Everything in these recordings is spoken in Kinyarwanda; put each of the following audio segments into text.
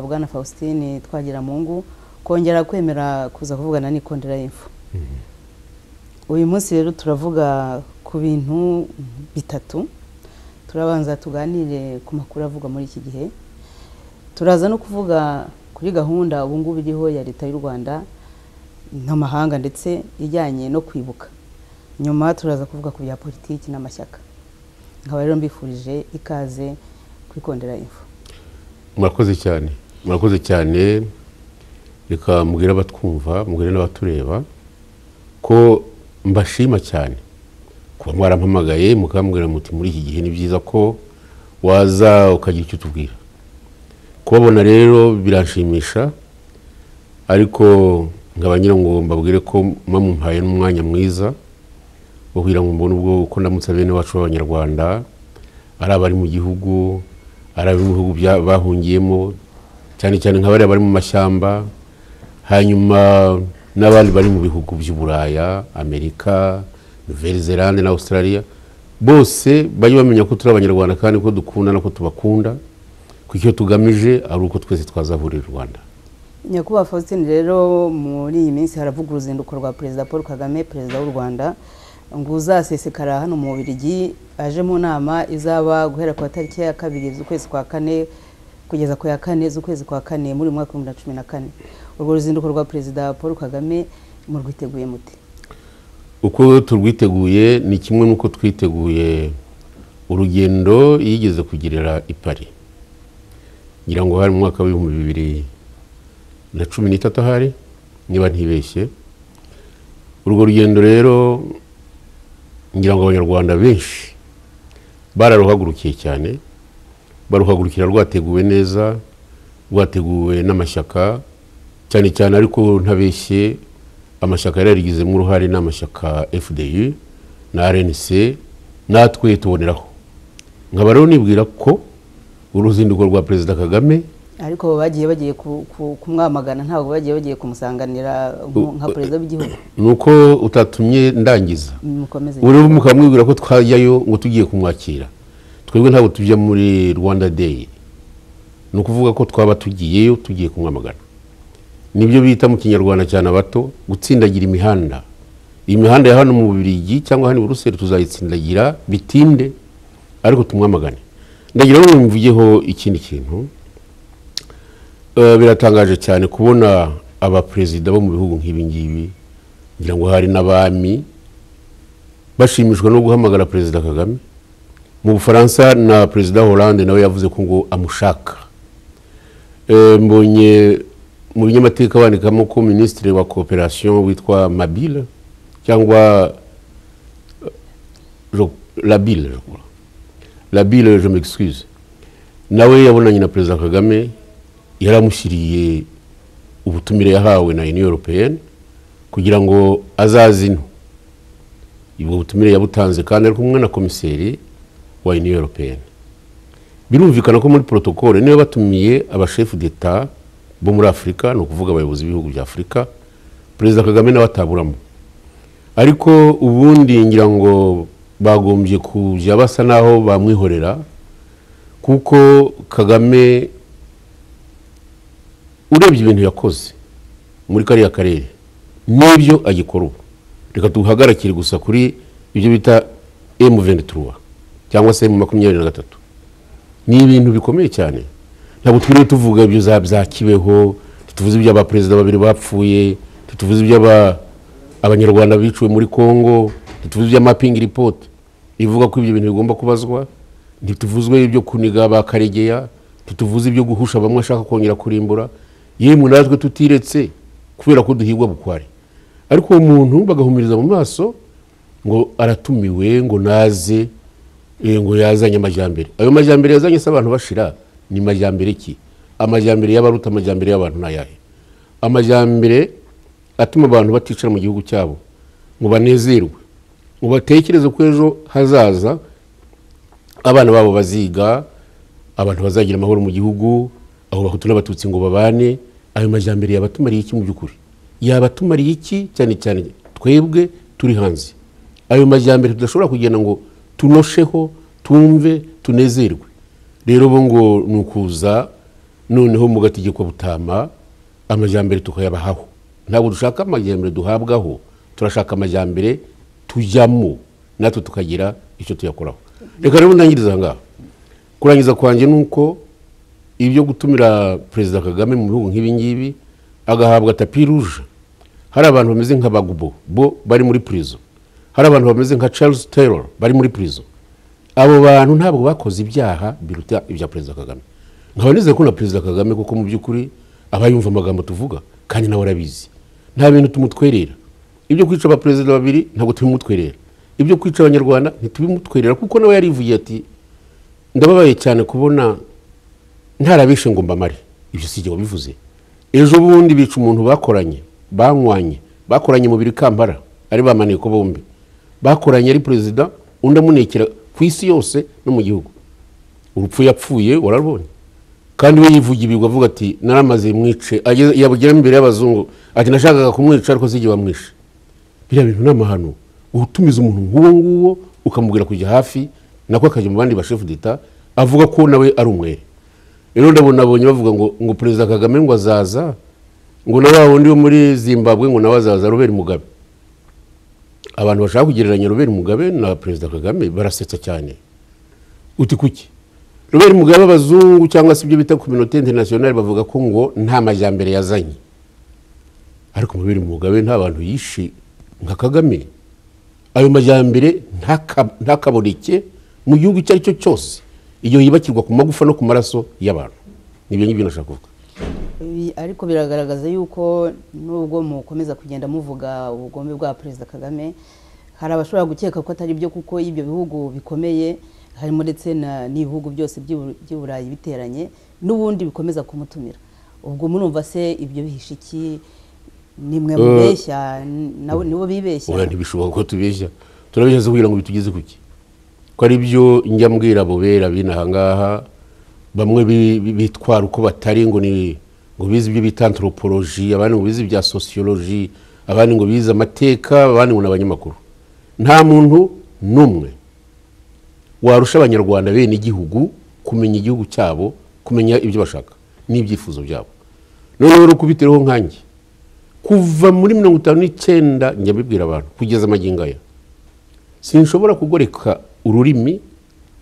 bwana faustin twagiramungu kongera kwemera kuza kuvugana n'ikondera y'imfu uyu munsi rero turavuga ku bintu bitatu turabanza tuganire ku makuru avugwa muri iki gihe turaza no kuvuga kuri gahunda ubu ngubu iriho ya leta y'u rwanda n'amahanga ndetse ijyanye no kwibuka nyuma turaza kuvuga ku bya politiki n'amashyaka nkaba rero mbifurije ikaze kwikondera ifu murakoze cyane murakoze cyane reka mubwire abatwumva mubwire n'abatureba ko mbashima cyane kuba mwarampamagaye mukambwira muti muri iki gihe ni byiza ko waza ukagira icyo utubwira kubabona rero biranshimisha ariko nkaba nyirango mbabwire ko muba mumpaye n'umwanya mwiza wo kugira ngo mbone ubwo uko ndamutse bene wacu b'abanyarwanda ari abari mu gihugu ari abari mu bihugu bahungiyemo cyane cyane nka bariya bari mu mashyamba hanyuma n'abandi bari mu bihugu by'uburaya amerika zelande na australia bose bajye bamenya ko turi abanyarwanda kandi ko dukunda no ko tubakunda ku icyo tugamije ari uko twese twazahurira u rwanda nyakubahwa faustin rero muri iyi minsi haravuga uruzinduko rwa perezida paul kagame perezida w'u rwanda ngo uzasesekara hano mu bubirigi aje mu nama izaba guhera ku itariki ya kabiri z'ukwezi kwa kane kugeza ku ya kane z'ukwezi kwa kane muri mwaka w'ibihumbi bibiri na cumi na kane urwo ruzinduko rwa perezida paul kagame murwiteguye muti uko turwiteguye ni kimwe n'uko twiteguye urugendo yigeze kugirira ipari ngira ngo hari mu mwaka w'ibihumbi bibiri na cumi n'itatu ahari niba ntibeshye urwo rugendo rero ngira ngo abanyarwanda benshi bararuhagurukiye cyane baruhagurukira rwateguwe neza rwateguwe n'amashyaka cyane cyane ariko ntabeshye amashyaka yari yarigizemo uruhare ni amashyaka fdi na rnc natwe tuboneraho nkaba rero nibwira ko uruzinduko rwa perezida kagame ariko bagiye bagiye kumwamagana ntabwo bagiye bagiye kumusanganira nka perezida w'igihugu ni uko utatumye ndangiza urebe mukaba mwibwira ko twajyayo ngo tugiye kumwakira twebwe ntabwo tujya muri rwanda deyi ni ukuvuga ko twaba tugiyeyo tugiye kumwamagana nibyo bita mu kinyarwanda cyane abato gutsindagira imihanda iyi mihanda ya hano mu bubirigi cyangwa hano i buruseli tuzayitsindagira bitinde ariko tumwamagane ndagira ngo mvugeho ikindi kintu biratangaje cyane kubona abaperezida bo mu bihugu nk'ibingibi ngira ngo hari n'abami bashimishwa no guhamagara perezida kagame mu bufaransa na perezida Hollande nawe yavuze ko ngo amushaka mbonye mu binyamateka bandikamo ko minisitiri wa kooperasiyo witwa mabile cyangwa labile labile je m'excuse nawe yabonanye na perezida kagame yaramushyiriye ubutumire yahawe na uniyo europeyeni kugira ngo azaze ino ubwo butumire yabutanze kandi ari kumwe na komiseri wa uniyo europeyeni birumvikana ko muri porotokole niba batumiye abashefu d'eta bo muri afurika ni ukuvuga abayobozi b'ibihugu bya afurika perezida kagame nawe ataburamo ariko ubundi ngira ngo bagombye kujya basa n'aho bamwihorera kuko kagame urebye ibintu yakoze muri kariya karere n'ibyo agikora ubu reka duhagarikire gusa kuri ibyo bita emu venituruwa cyangwa se emu makumyabiri na gatatu ni ibintu bikomeye cyane ntabwo twiriwe tuvuga ibyo za kibeho ntituvuze iby'abaperezida babiri bapfuye ntituvuze iby'abanyarwanda biciwe muri congo ntituvuze iby'amapingi ripoti ivuga ko ibyo bintu bigomba kubazwa ntituvuzwe ibyo kuniga ba karegeya ntituvuze ibyo guhusha bamwe ashaka kongera kurimbura yemwe natwe tutiretse kubera ko duhigwa bukware ariko uwo muntu bagahumiriza mu maso ngo aratumiwe ngo naze ngo yazanye amajyambere ayo majyambere yazanye se abantu bashira ni majyambere ki amajyambere y'abaruta amajyambere y'abantu ni ayahe amajyambere atuma abantu baticara mu gihugu cyabo ngo banezerwe ngo batekereze ko ejo hazaza abana babo baziga abantu bazagira amahoro mu gihugu aho bahutu n'abatutsi ngo babane ayo majyambere yaba atumariye iki mu by'ukuri yaba atumariye iki cyane cyane twebwe turi hanze ayo majyambere tudashobora kugenda ngo tunosheho tumve tunezerwe rero bo ngo ni ukuza noneho mu gategeko butama amajyambere tukayabahaho ntabwo dushaka amajyambere duhabwaho turashaka amajyambere tujyamo natwe tukagira icyo tuyakoraho reka rero ntangiriza aha ngaha kurangiza kwanjye ni uko ibyo gutumira perezida kagame mu bihugu nk'ibi ngibi agahabwa tapi ruje hari abantu bameze nka bagubo bo bari muri purizo hari abantu bameze nka charles taylor bari muri purizo abo bantu ntabwo bakoze ibyaha biruta ibya perezida kagame nkaba nizeye ko na perezida kagame kuko mu by'ukuri aba yumva amagambo tuvuga kandi nawe arabizi nta bintu tumutwerera ibyo kwica abaperezida babiri ntabwo tubimutwerera ibyo kwica abanyarwanda ntitubimutwerera kuko nawe yarivuye ati ndababaye cyane kubona ntarabishe ngo mbamare ibyo si igihe wabivuze ejo bundi bica umuntu bakoranye banywanye bakoranye mu biri kambara ari bamaniye ko bombi bakoranye ari perezida undi amunekera ku isi yose no mu gihugu urupfu yapfuye wararubonye kandi we yivugira ibigwi avuga ati naramaze mwice yabugiramo imbere y'abazungu ati nashakaga kumwica ariko si igihe bamwishe biriya bintu ni amahano utumiza umuntu nk'uwo nguwo ukamubwira kujya hafi nako akajya mu bandi bashefu d'etat avuga ko nawe ari umwere rero ndabona abonye bavuga ngo ngo perezida kagame ngo azaza ngo na wa wundi wo muri zimbabwe ngo nawe azaza robert mugabe abantu bashaka kugereranya robert mugabe na perezida kagame barasetsa cyane uti kuki robert mugabe abazungu cyangwa se ibyo bita kominote interinasiyonari bavuga ko ngo nta majyambere yazanye ariko robert mugabe nta bantu yishe nka kagame ayo majyambere ntakaboneke mu gihugu icyo ari cyo cyose iyo yibakirwa ku magufa no ku maraso y'abantu nibyo ngibyo nashaka kuvuga ariko biragaragaza yuko nubwo mukomeza kugenda muvuga ubugome bwa perezida kagame hari abashobora gukeka ko atari byo kuko ibyo bihugu bikomeye harimo ndetse n'ibihugu byose by'i burayi biteranye n'ubundi bikomeza kumutumira ubwo murumva se ibyo bihishe iki ni mwe mubeshya nibo bibeshya oya ntibishoboka ko tubeshya turabeshya kugira ngo bitugeze ku ki ko ari byo njya mbwira abo bera b'inahangaha bamwe bitwara uko batari ngo ni ngo bize ibyo bita anthropology abandi ngo bize ibya sociology abandi ngo bize amateka abandi ngo ni abanyamakuru nta muntu n'umwe warusha abanyarwanda bene igihugu kumenya igihugu cyabo kumenya ibyo bashaka n'ibyifuzo byabo noneho rero kubitereho nkanjye kuva muri mirongo itanu n'icyenda njya mbibwira abantu kugeza amagingo aya sinshobora kugoreka ururimi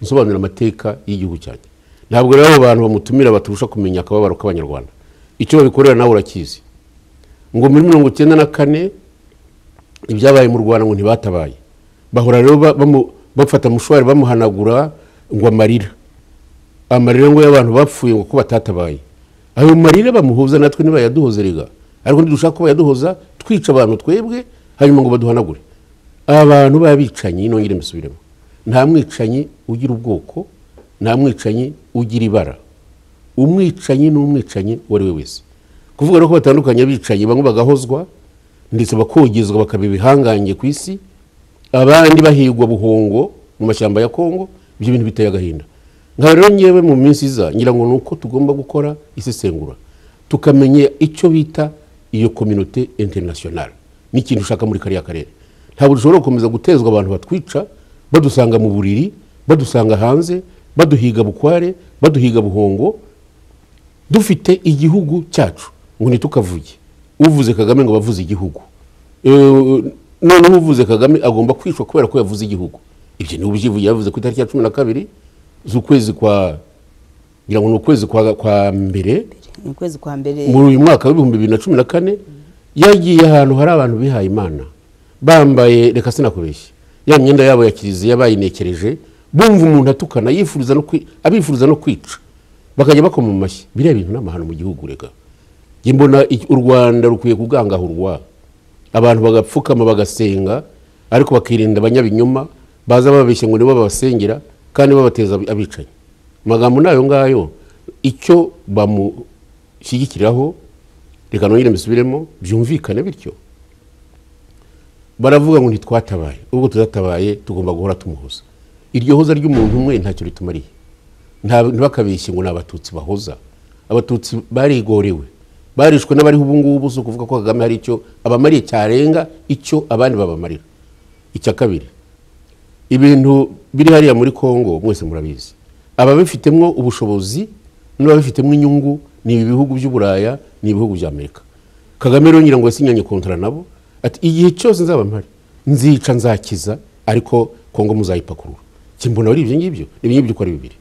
nsobanura amateka y'igihugu cyanjye ntabwo rero abo bantu bamutumira baturusha kumenya akababaro k'abanyarwanda icyo babikorera nawe urakizi ngo muri mirongo icyenda na kane ibyabaye mu rwanda ngo ntibatabaye bahora rero bafata mushwari bamuhanagura ngo amarira amarira ngo y'abantu bapfuye ngo ko batatabaye ayo marira bamuhuza natwe ntibayaduhozerega ariko ntidushaka ko bayaduhoza twica abantu twebwe hanyuma ngo baduhanagure abantu b'abicanyi nongere mbisubiremo nta mwicanyi ugira ubwoko nta mwicanyi ugira ibara umwicanyi ni umwicanyi uwo ari we wese kuvuga ko batandukanye abicanyi bamwe bagahozwa ndetse bakogezwa bakaba ibihangange ku isi abandi bahigwa buhongo mu mashyamba ya kongo ibyo bintu biteye agahinda nka rero ngewe mu minsi iza ngira ngo ni uko tugomba gukora isesengura tukamenya icyo bita iyo kominote interinasiyonari n'ikintu ushaka muri kariya karere ntabwo dushobora gukomeza gutezwa abantu batwica badusanga mu buriri badusanga hanze baduhiga bukware baduhiga buhongo dufite igihugu cyacu ngo ntitukavuge uvuze kagame ngo bavuze igihugu noneho uvuze kagame agomba kwicwa kubera ko yavuze igihugu ibyo ni ubyivuye yavuze ku itariki ya cumi na kabiri z'ukwezi kwa ngira ngo ni ukwezi kwa mbere muri uyu mwaka w'ibihumbi bibiri na cumi na kane yagiye ahantu hari abantu bihaye imana bambaye reka sinakubeshye ya myenda yabo ya kiliziya bayinekereje bumva umuntu atukana abifuriza no kwica bakajya bakoma amashyi biriya bintu ni amahano mu gihugu reka mbona u rwanda rukwiye kugangahurwa abantu bagapfukama bagasenga ariko bakirinda abanyabinyoma baza bababeshya ngo nibo babasengera kandi babateza abicanyi amagambo ni ayo ngayo icyo bamushyigikiraho reka nongere mbisubiremo byumvikane bityo baravuga ngo ntitwatabaye ubwo tudatabaye tugomba guhora tumuhoza iryo hoza ry'umuntu umwe ntacyo ritumariye ntibakabeshye ngo ni abatutsi bahoza abatutsi barigorewe barishwe n'abariho ubu ngubu si ukuvuga ko kagame hari icyo abamariye cyarenga icyo abandi babamarira icya kabiri ibintu biri hariya muri kongo mwese murabizi ababifitemo ubushobozi n'ababifitemo inyungu ni ibi bihugu by'uburaya ni ibihugu bya amerika kagame rero ngira ngo yasinyanye kontara nabo ati igihe cyose nzaba mpari nzica nzakiza ariko kongo muzayipakurura kimbona ari ibyo ngibyo ni ibyo uko ari bibiri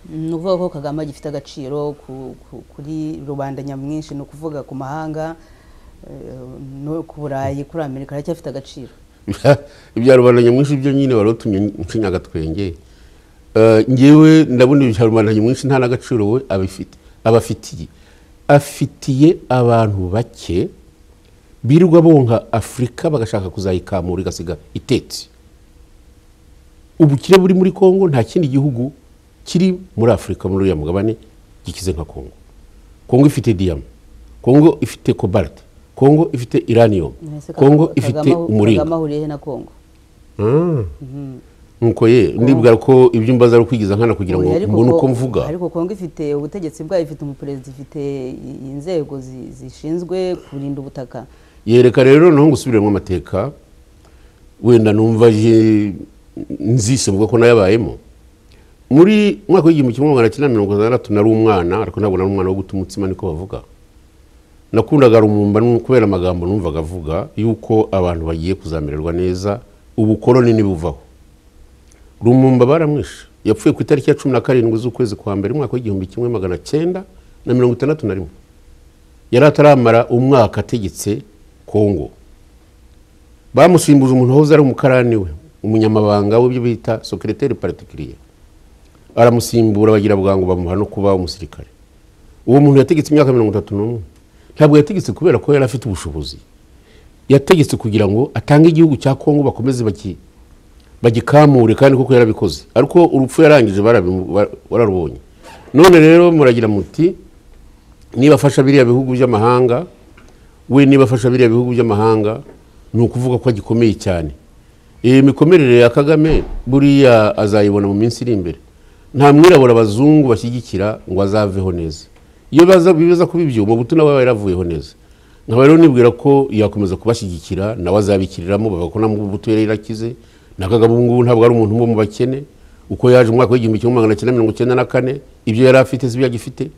ni ukuvuga ko kagame gifite agaciro ku- ku- kuri rubanda nyamwinshi ni ukuvuga ku mahanga eh, no ku burayi kuri amerika aracyafite agaciro Ibya- ibya rubanda nyamwinshi byo nyine wari utumye nshinya agatwenge Eh, ngewe ndabona ibya rubanda nyamwinshi nta n'agaciro we abifite abafitiye afitiye abantu bake birirwa bonka afurika bagashaka kuzayikamura igasiga itetse ubukire buri muri kongo nta kindi gihugu kiri muri afurika muri uriya mugabane gikize nka kongo kongo ifite diyama kongo ifite kobalite kongo ifite iranium Mbese Ka- kongo Kagame ifite ahu- umuringa Kagame ahuriye he na kongo nuko ye ndibwira ko ibyo mbaza ari ukwigiza nkana kugira ngo Oya, ariko mbone uko Kongo- mvuga ariko kongo ifite ubutegetsi bwayo ifite umuperezida ifite i- inzego zi- zishinzwe kurinda ubutaka yereka rero naho ngusubiremo amateka wenda numva ye- nzise mvuga ko nayabayemo muri mwaka w'igihumbi kimwe magana cyenda mirongo itandatu nari umwana ariko ntabwo nari umwana wo guta umutsima niko bavuga nakundaga rumumba nu- kubera amagambo numvaga avuga yuko abantu bagiye kuzamererwa neza ubukoloni ntibuvaho rumumba baramwishe yapfuye ku itariki ya cumi na karindwi z'ukwezi kwa mbere umwaka w'igihumbi kimwe magana cyenda na mirongo itandatu na rimwe yari ataramara umwaka ategetse kongo bamusimbuje umuntu wahoze ari umukarani we umunyamabanga w'ibyo bita sekereteri particulier aramusimbura bagira bwangu bamuha no kuba umusirikare uwo muntu yategetse imyaka mirongo itatu n'umwe ntabwo yategetse kubera ko yari afite ubushobozi yategetse kugira ngo atange igihugu cya kongo bakomeze baki- bagikamure kandi kuko yarabikoze ariko urupfu yarangije barabimu- ba- bararubonye none rero muragira muti niba afasha biriya bihugu by'amahanga we niba afasha biriya bihugu by'amahanga ni ukuvuga ko agikomeye cyane iyi mikomerere ya kagame buriya azayibona mu minsi iri imbere nta mwirabura abazungu bashyigikira ngo azaveho neza iyo baza bibaza kuba ibyo umubuto nawe aba yaravuyeho neza nkaba rero nibwira ko yakomeza kubashyigikira nawe azabikiriramo bavuga ko na mubuto yari yarakize na kagame ubu ngubu ntabwo ari umuntu wo mu bakene uko yaje mu mwaka w'igihumbi kimwe magana cyenda mirongo icyenda na kane ibyo yari afite si ibyo agifite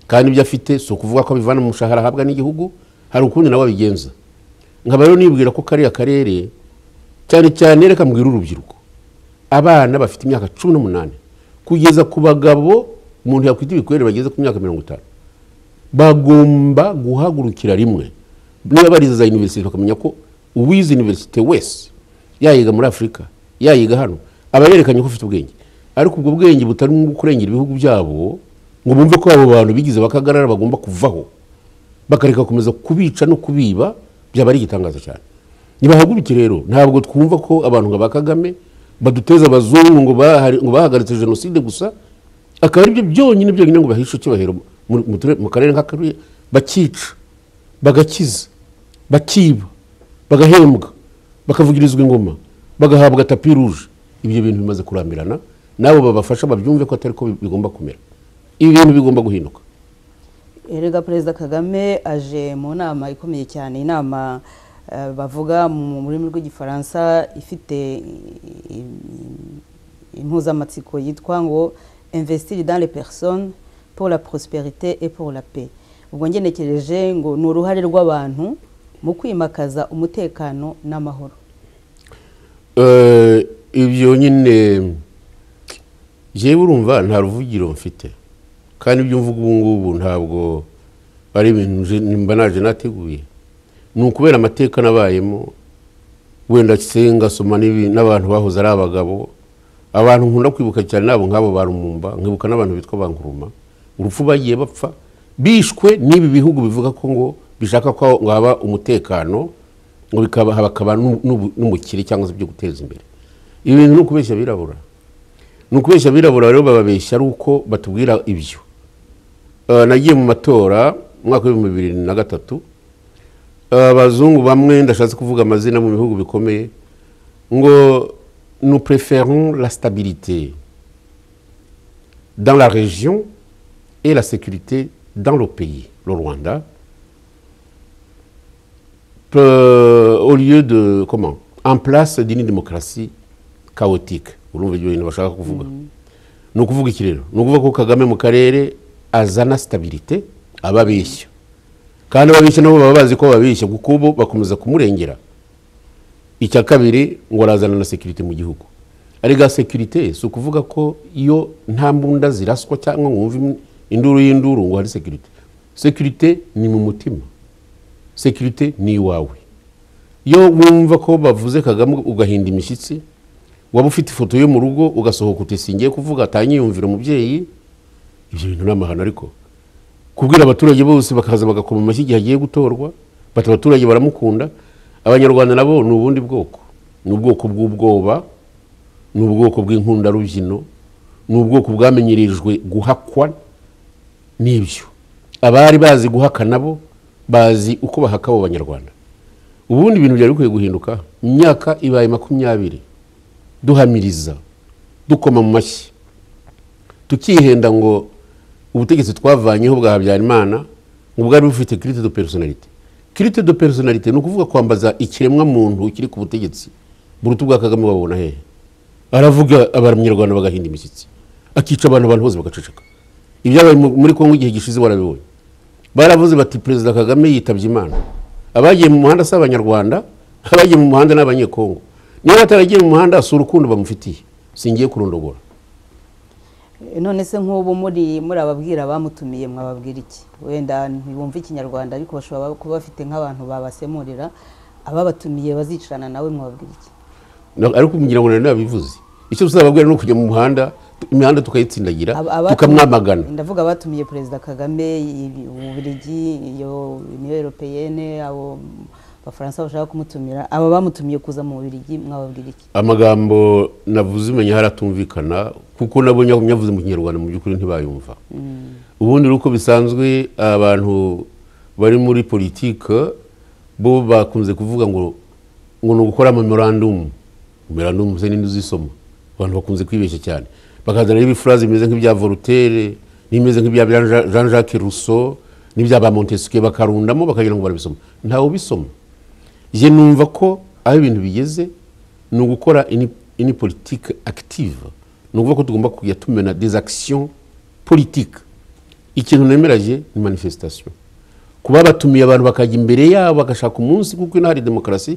kandi ibyo afite si ukuvuga ko abivana mu mushahara ahabwa n'igihugu hari ukundi nawe abigenza nkaba rero nibwira ko kariya karere cyane cyane reka mbwira urubyiruko abana bafite imyaka cumi n'umunani kugeza ku bagabo umuntu yakwita ibikorere bageze ku myaka mirongo itanu bagomba guhagurukira rimwe niba barize za iniverisite bakamenya ko uwize iniverisite wese yayiga muri afurika yayiga hano aba yerekanye ko afite ubwenge ariko ubwo bwenge butari mu kurengera ibihugu byabo ngo bumve ko abo bantu bigize bakagarara bagomba kuvaho bakareka gukomeza kubica no kubiba byaba ari igitangaza cyane nibahaguruke rero ntabwo twumva ko abantu nka ba kagame baduteza abazungu ngo bahari- ngo bahagaritse jenoside gusa akaba aribyo byonyine byonyine ngo bahishe icyubahiro mu- mu ture- mu karere nk'akariya bakica bagakiza bakiba bagahembwa bakavugirizwa ingoma bagahabwa tapi ruje ibyo bintu bimaze kurambirana nabo babafasha babyumve ko atari ko bi- bigomba kumera ibi bintu bigomba guhinduka erega perezida kagame aje mu nama ikomeye cyane inama eh, bavuga mu rurimi rw'igifaransa ifite i- i- impuzamatsiko yitwa ngo investir dans les personnes pour la prospérité et pour la paix ubwo ngenekereje ngo ni uruhare rw'abantu mu kwimakaza umutekano n'amahoro Eh, ibyo nyine jewe urumva nta ruvugiro mfite kandi ibyo mvuga ubu ngubu ntabwo ari ibintu nje- mba naje nateguye ni ukubera amateka nabayemo wenda senga soma n'ibi- n'abantu bahoze ari abagabo abantu nkunda kwibuka cyane nabo nk'abo barumumba nkibuka n'abantu bitwa banguruma urupfu bagiye bapfa bishwe n'ibi bihugu bivuga ko ngo bishaka ko haba umutekano ngo bikaba hakaba n'u- n'ubu- n'umukire cyangwa se ibyo guteza imbere ibi bintu ni ukubeshya abirabura ni ukubeshya abirabura rero bababeshya ari uko batubwira ibyo Eh, nagiye mu matora mu mwaka w'ibihumbi bibiri na gatatu abazungu bamwe ndashatse kuvuga amazina mu bihugu bikomeye ngo nous préférons la stabilité dans la région et la sécurité dans le pays, le Rwanda, Peu- au lieu de, comment, en place d'une démocratie chaotique. urumva ibyo bintu bashaka kuvuga ni ukuvuga iki rero ni ukuvuga ko kagame mu karere azana sitabirite ababeshya kandi ababeshya nabo baba bazi ko babeshya kuko ubu bakomeza kumurengera icya kabiri ngo arazana na sekirite mu gihugu ariko sekirite si ukuvuga ko iyo nta mbunda ziraswa cyangwa ngo wumve induru y'induru ngo hari sekirite sekirite ni mu mutima sekirite ni iwawe iyo wumva ko bavuze kagame ugahinda imishyitsi waba ufite ifoto yo mu rugo ugasohoka utisingiye kuvuga atanyiyumvira umubyeyi ibyo bintu ni amahano ariko kubwira abaturage bose bakaza bagakoma amashyi igihe agiye gutorwa bati abaturage baramukunda abanyarwanda nabo ni ubundi bwoko ni ubwoko bw'ubwoba ni ubwoko bw'inkundarubyino ni ubwoko bwamenyereje guhakwa n'ibyo abari bazi guhaka nabo bazi uko bahaka abo banyarwanda ubundi ibintu byari bikwiye guhinduka imyaka ibaye makumyabiri duhamiriza dukoma mu mashyi tukihenda ngo ubutegetsi twavanyeho bwa habyarimana ngo bwari bufite kirite do personalite kirite do personalite ni ukuvuga kwambaza ikiremwa muntu kiri ku butegetsi buruta ubwa kagame babona hehe aravuga abanyarwanda bagahinda imishyitsi akica abantu abantu bose bagaceceka ibyabaye muri kongo igihe gishize barabibonye baravuze bati perezida kagame yitabye imana abagiye mu muhanda si abanyarwanda abagiye mu muhanda ni abanyekongo niba ataragiye mu muhanda si urukundo bamufitiye singiye kurondogora none se nk'ubu muri muri ababwira bamutumiye mwababwira iki wenda ntibumve ikinyarwanda ariko bashobora kuba bafite nk'abantu babasemurira ababatumiye bazicarana nawe mwababwira iki ariko kugira ngo nari nabivuze icyo tuzababwira ni ukujya mu muhanda imihanda tukayitsindagira tukamwamagana ndavuga abatumiye perezida kagame uburigi iyo niyo eropeyene abo abafaransa bashaka kumutumira aba bamutumiye kuza mu bubirigi mwababwira iki amagambo navuze umenya haratumvikana kuko nabo nyavuze mu kinyarwanda mu by'ukuri ntibayumva ubundi uko bisanzwe abantu bari muri politike bo bakunze kuvuga ngo ngo ni ugukora memorandumu memorandumu se n'indi uzisoma abantu bakunze kwibeshya cyane bakazana n'ibifuraze bimeze nk'ibya voltaire n'ibimeze nk'ibya jean jacques rousseau n'ibya ba montesquieu bakarundamo bakagira ngo barabisoma ntawe ubisoma njye numva ko aho ibintu bigeze ni ugukora ini politike akitive ni ukuvuga ko tugomba kujya tumena des actions politike ikintu nemerage ni manifestation kuba batumiye abantu bakajya imbere yabo bagashaka umunsi kuko ino hari demokarasi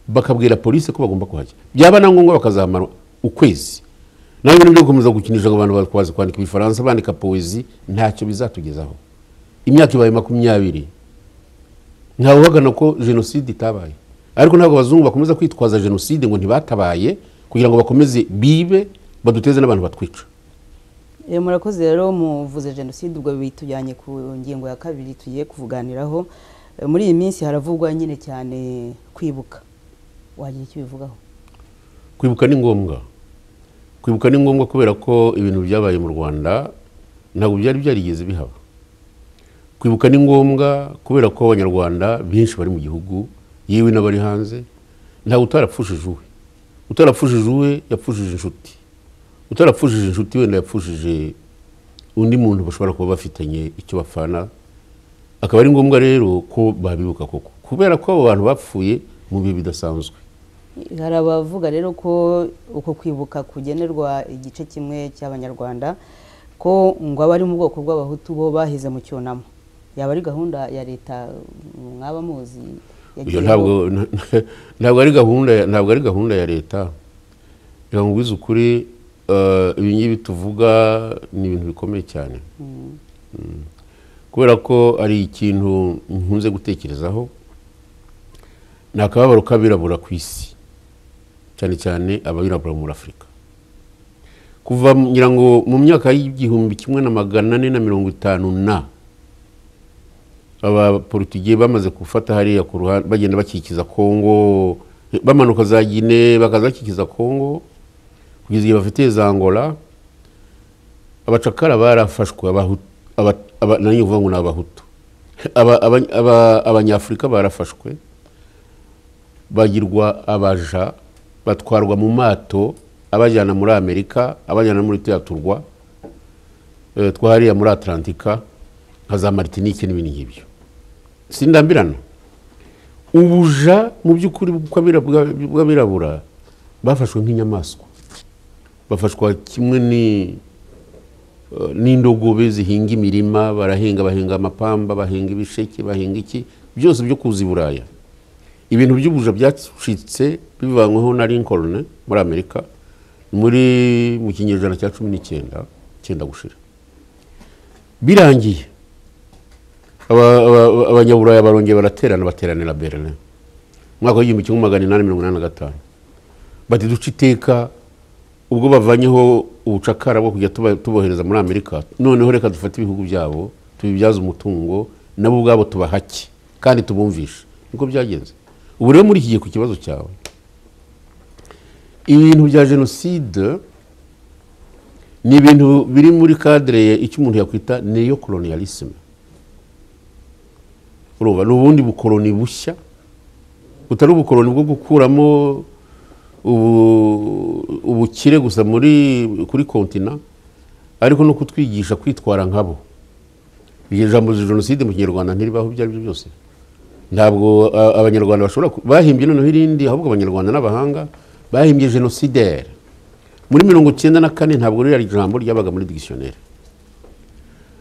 bakabwira polisi ko bagomba kuhajya byaba na ngombwa bakazamara ukwezi nawe ibintu byo gukomeza gukinisha ngo abantu bazi kwandika ibifaransa bandika poezi ntacyo bizatugezaho imyaka ibaye makumyabiri ntawe uhagana ko jenoside itabaye ariko ntabwo abazungu bakomeza kwitwaza jenoside ngo ntibatabaye kugira ngo bakomeze bibe baduteze n'abantu batwica murakoze rero muvuze jenoside ubwo bitujyanye ku ngingo ya kabiri tugiye kuvuganiraho muri iyi minsi haravugwa nyine cyane kwibuka wagira icyo ubivugaho kwibuka ni ngombwa kwibuka ni ngombwa kubera ko ibintu byabaye mu rwanda ntabwo byari byarigeze bihaba kwibuka ni ngombwa kubera ko abanyarwanda benshi bari mu gihugu yewe n'abari hanze ntabwo utarapfushije uwe utarapfushije uwe yapfushije inshuti utarapfushije inshuti wenda yapfushije undi muntu bashobora kuba bafitanye icyo bapfana akaba ari ngombwa rero ko babibuka koko kubera ko abo bantu bapfuye mu bihe bidasanzwe hari abavuga rero ko uko kwibuka kugenerwa igice kimwe cy'abanyarwanda ko ngo abari mu bwoko bw'abahutu bo bahize mu cyunamo yaba ari gahunda ya leta mwaba muzi ntabwo ari gahunda ntabwo ari gahunda ya leta reka nkubwize ukuri ibi ngibi tuvuga ni ibintu bikomeye cyane kubera ko ari ikintu nkunze gutekerezaho ni akababaro k'abirabura ku isi cyane cyane abirabura muri afurika kuva ngira ngo mu myaka y'igihumbi kimwe na magana ane na mirongo itanu na abaporutigiye bamaze gufata hariya ku ruhande bagenda bakikiza kongo bamanuka za gine bakaza bakikiza kongo kugeza igihe bafitiye za angola abacakara barafashwe nanone uvuga ngo ni abahutu abanyafurika barafashwe bagirwa abaja batwarwa mu mato abajyana muri amerika abajyana muri turiya turwa twahariya muri atlantika nka za maritinike n'ibindi nk'ibyo sindambirana ubuja mu by'ukuri bw'abirabura bafashwe nk'inyamaswa bafashwa kimwe ni eh, n'indogobe zihinga imirima barahinga bahinga amapamba bahinga ibisheke bahinga iki byose byo kuza i buraya ibintu by'ubuja byacitse bivanyweho na lincoln muri amerika muri mu kinyejana cya cumi n'icyenda cyenda gushira birangiye aba- aba- aba- abanyaburaya barongeye baraterana bateranira berlin umwaka w'igihumbi kimwe magana inani mirongo inani na gatanu bati duce iteka ubwo bavanyeho ubucakara bwo kujya tuba- tubohereza muri amerika noneho reka dufate ibihugu byabo tubibyaze umutungo nabo ubwabo tubahake kandi tubumvishe niko byagenze ubu rero muri iki gihe ku kibazo cyawe ibintu bya jenoside ni ibintu biri muri kadire icyo umuntu yakwita niyo koloniyalisime urumva ni ubundi bukoroni bushya butari ubukoroni bwo gukuramo ubu- ubukire gusa muri kuri kontina ariko no kutwigisha kwitwara nkabo iryo jambo jenoside mu kinyarwanda ntiribaho ibyo ari byo byose ntabwo a- abanyarwanda bashobora ku- bahimbye noneho irindi ahubwo abanyarwanda n'abahanga bahimbye genosidere muri mirongo icyenda na kane ntabwo ririya jambo ryabaga muri digisiyoneri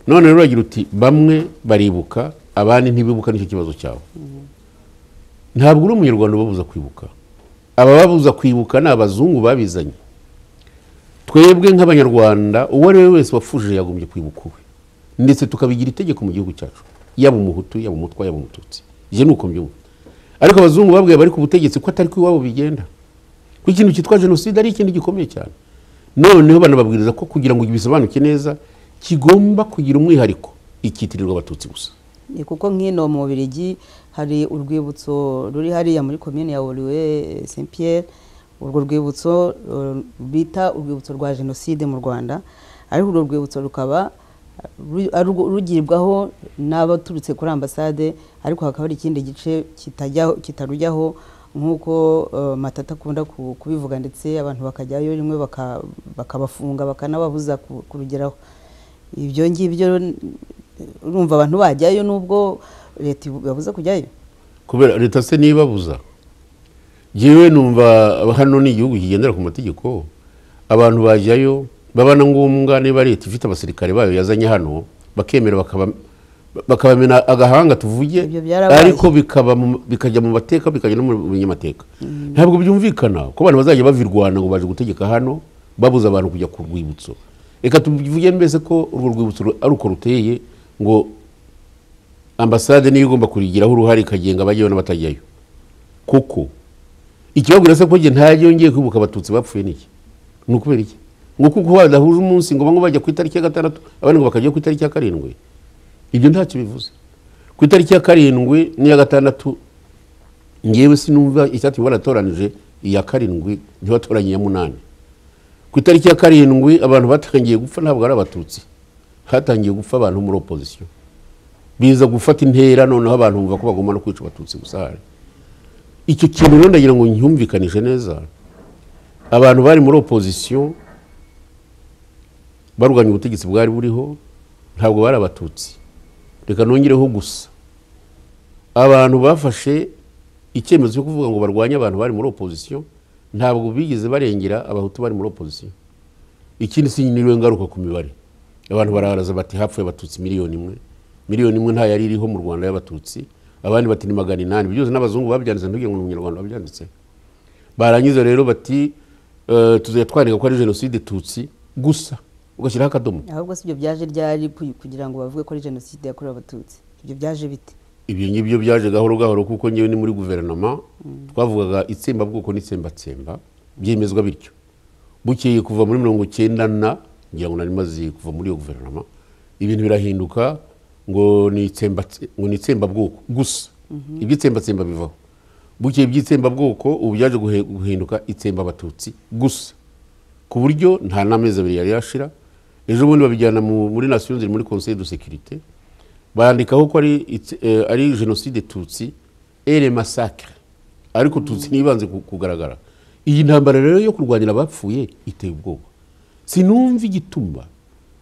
none rero uragira uti bamwe baribuka abandi ntibibuka nicyo kibazo cyabo ntabwo uri umunyarwanda ubabuza kwibuka abababuza kwibuka ni abazungu babizanye twebwe nk'abanyarwanda uwo ari we wese wapfuje yagombye kwibuka uwe ndetse tukabigira itegeko mu gihugu cyacu yaba umuhutu yaba umutwa yaba umututsi ibyo ni uko mbyumva ariko abazungu babwiye abari ku butegetsi ko atari ko iwabo bigenda ko ikintu cyitwa jenoside ari ikintu gikomeye cyane noneho banababwiriza ko kugira ngo bisobanuke neza kigomba kugira umwihariko ikitirirwa abatutsi gusa ni kuko nk'ino mu Bubiligi hari urwibutso ruri hariya muri komine ya Oruwe Saint Pierre urwo rwibutso eh, bita urwibutso rwa jenoside mu Rwanda ariko urwo rwibutso rukaba ru- aru- rugirwaho n'abaturutse kuri ambasade ariko hakaba hari ikindi gice kitajyaho- kitarujyaho nk'uko eh, matata akunda ku- kubivuga ndetse abantu bakajyayo rimwe baka- bakabafunga bakanababuza ku- kurugeraho ibyo ngibyo n- urumva abantu bajyayo nubwo leta ibabuza kujyayo kubera leta se ntibabuza yewe numva hano ni igihugu kigendera ku mategeko abantu bajyayo baba na ngombwa niba leta ifite abasirikare bayo yazanye hano bakemera bakaba- bakabamena agahanga tuvuge Ibyo byarabaye. ariko bikaba mu- bikajya mu mateka bikajya no mu binyamateka ntabwo byumvikana ko abantu bazajya bavirwana ngo baje gutegeka hano babuza abantu kujya ku rwibutso reka tuvuge mbese ko urwo rwibutso ru- ari uko ruteye ngo ambasade niyo igomba kurigiraho uruhare ikagenga abajyayo n'abatajyayo kuko ikibabwira se ko njye ntajya yongeye kwibuka abatutsi bapfuye niki ni ukubera iki ngo kuko badahuje umunsi ngo bamwe bajya ku itariki ya gatandatu abandi ngo bakajya ku itariki ya karindwi ibyo ntacyo bivuze ku itariki ya karindwi n'iya gatandatu ngewe sinumva icyatumye baratoranije iya karindwi ntibatoranye iya munani ku itariki ya karindwi abantu batangiye gupfa ntabwo ari abatutsi hatangiye gupfa abantu bo muri opozisiyo biza gufata intera noneho abantu bumva ko bagomba no kwica abatutsi gusa hari icyo kintu rero ndagira ngo nyumvikanije neza abantu bari muri opozisiyo barwanya ubutegetsi bwari buriho ntabwo bari abatutsi reka nongereho gusa abantu bafashe icyemezo cyo kuvuga ngo barwanye abantu bari muri opozisiyo ntabwo bigeze barengera abahutu bari muri opozisiyo ikindi si niwe ngaruka ku mibare abantu baraharaza bati hapfuye abatutsi miliyoni imwe miliyoni imwe nta yari iriho mu rwanda y'abatutsi abandi bati ni magana inani byose n'abazungu babyanditse ntugire ngo ni umunyarwanda wabyanditse barangiza rero bati eh, tuzajya twandika ko ari jenoside tutsi gusa ugashyiraho akadomo ahubwo si ibyo byaje ryari ku- kugira ngo bavuge ko ari jenoside yakorewe abatutsi ibyo byaje bite ibyo ngibyo byaje gahoro gahoro kuko ngewe ni muri guverinoma twavugaga itsembabwoko n'itsembatsemba byemezwa bityo bukeye kuva muri mirongo icyenda na ngira ngo nari maze kuva muri iyo guverinoma ibintu birahinduka ngo ni itsembatse- ngo ni itsembabwoko gusa iby'itsembatsemba bivaho bukeye iby'itsembabwoko ubu byaje guhe- guhinduka itsembabatutsi gusa ku buryo nta n'amezi abiri yari yashira ejo bundi babijyana mu- muri nasiyo ziri muri conseil de sécurité bandikaho ko ari itse- eh, ari jenoside tutsi ere masakre ariko tutsi ntibanze ku- kugaragara iyi ntambara rero yo kurwanyira abapfuye iteye ubwoba sinumva igituma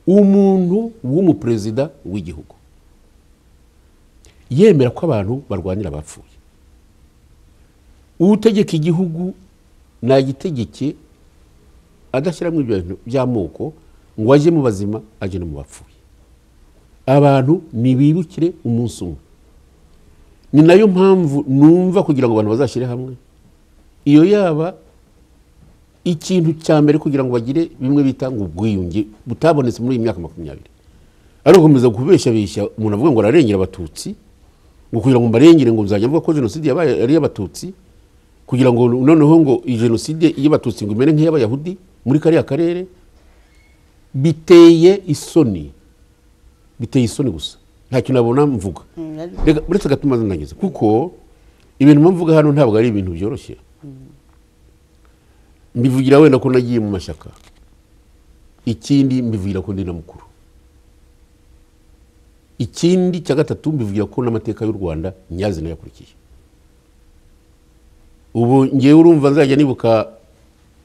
umuntu w'umuperezida w'igihugu yemera ko abantu barwanyira abapfuye utegeka igihugu nagitegeke adashyiramo ibyo bintu by'amoko ngo ajye mu bazima ajye no mu bapfuye abantu ntibibukire umunsi umwe ni nayo mpamvu numva kugira ngo abantu bazashyire hamwe iyo yaba ikintu cya mbere kugira ngo bagire bimwe bita ngo ubwiyunge butabonetse muri iyi myaka makumyabiri ari ugukomeza kubeshabeshya umuntu avuga ngo ararengera abatutsi ngo kugira ngo mbarengere ngo nzajya mvuga ko jenoside yabaye ari iy'abatutsi kugira ngo noneho ngo iyi jenoside y'abatutsi ngo imere nk'iy'abayahudi muri kariya karere biteye isoni biteye isoni gusa ntacyo nabona mvuga Reka, uretse agatuma ndangiza kuko ibintu mvuga hano ntabwo ari ibintu byoroshye mbivugira wenda ko nagiye mu mashyaka ikindi mbivugira ko ndi na mukuru ikindi cya gatatu mbivugira ko n'amateka y'u rwanda nyazi nayakurikiye ubu ngewe urumva nzajya nibuka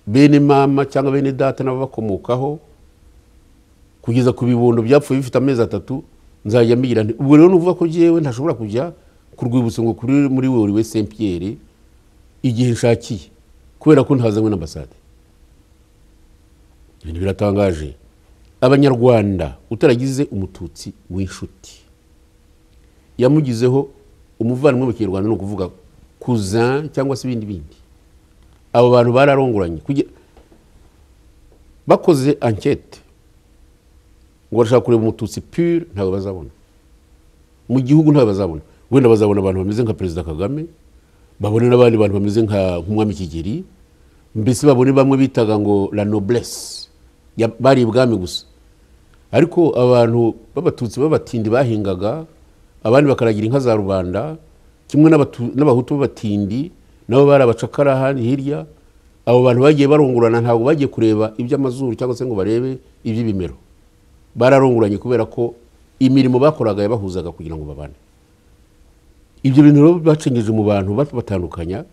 bene mama cyangwa bene data n'ababakomokaho kugeza ku bibondo byapfuye bifite amezi atatu nzajya mbigira nti ubwo rero nuvuga ko ngewe ntashobora kujya ku rwibutso ngo kuri muri we we saint pierre igihe nshakiye kubera ko ntazanywe n'ambasade ibintu biratangaje abanyarwanda utaragize umututsi w'inshuti yamugizeho umuvandimwe mu kinyarwanda ni ukuvuga kuzan cyangwa se ibindi bindi abo bantu bararongoranye kugira- bakoze ankete ngo barashaka kureba umututsi pure ntabwo bazabona mu gihugu ntabwo bazabona wenda bazabona abantu bameze nka perezida kagame babone n'abandi bantu bameze nka nk'umwami kigeri mbese babone bamwe bitaga ngo la noblesse Ya- bari ibwami gusa ariko abantu b'abatutsi b'abatindi bahingaga abandi bakaragira inka za rubanda kimwe n'abatu- n'abahutu b'abatindi nabo bari abacakara ahandi hirya abo bantu bagiye barungurana ntabwo bagiye kureba iby'amazuru cyangwa se ngo barebe iby'ibimero bararunguranye kubera ko imirimo bakoraga yabahuzaga kugira ngo babane ibyo bintu rero bacengeje mu bantu babatandukanya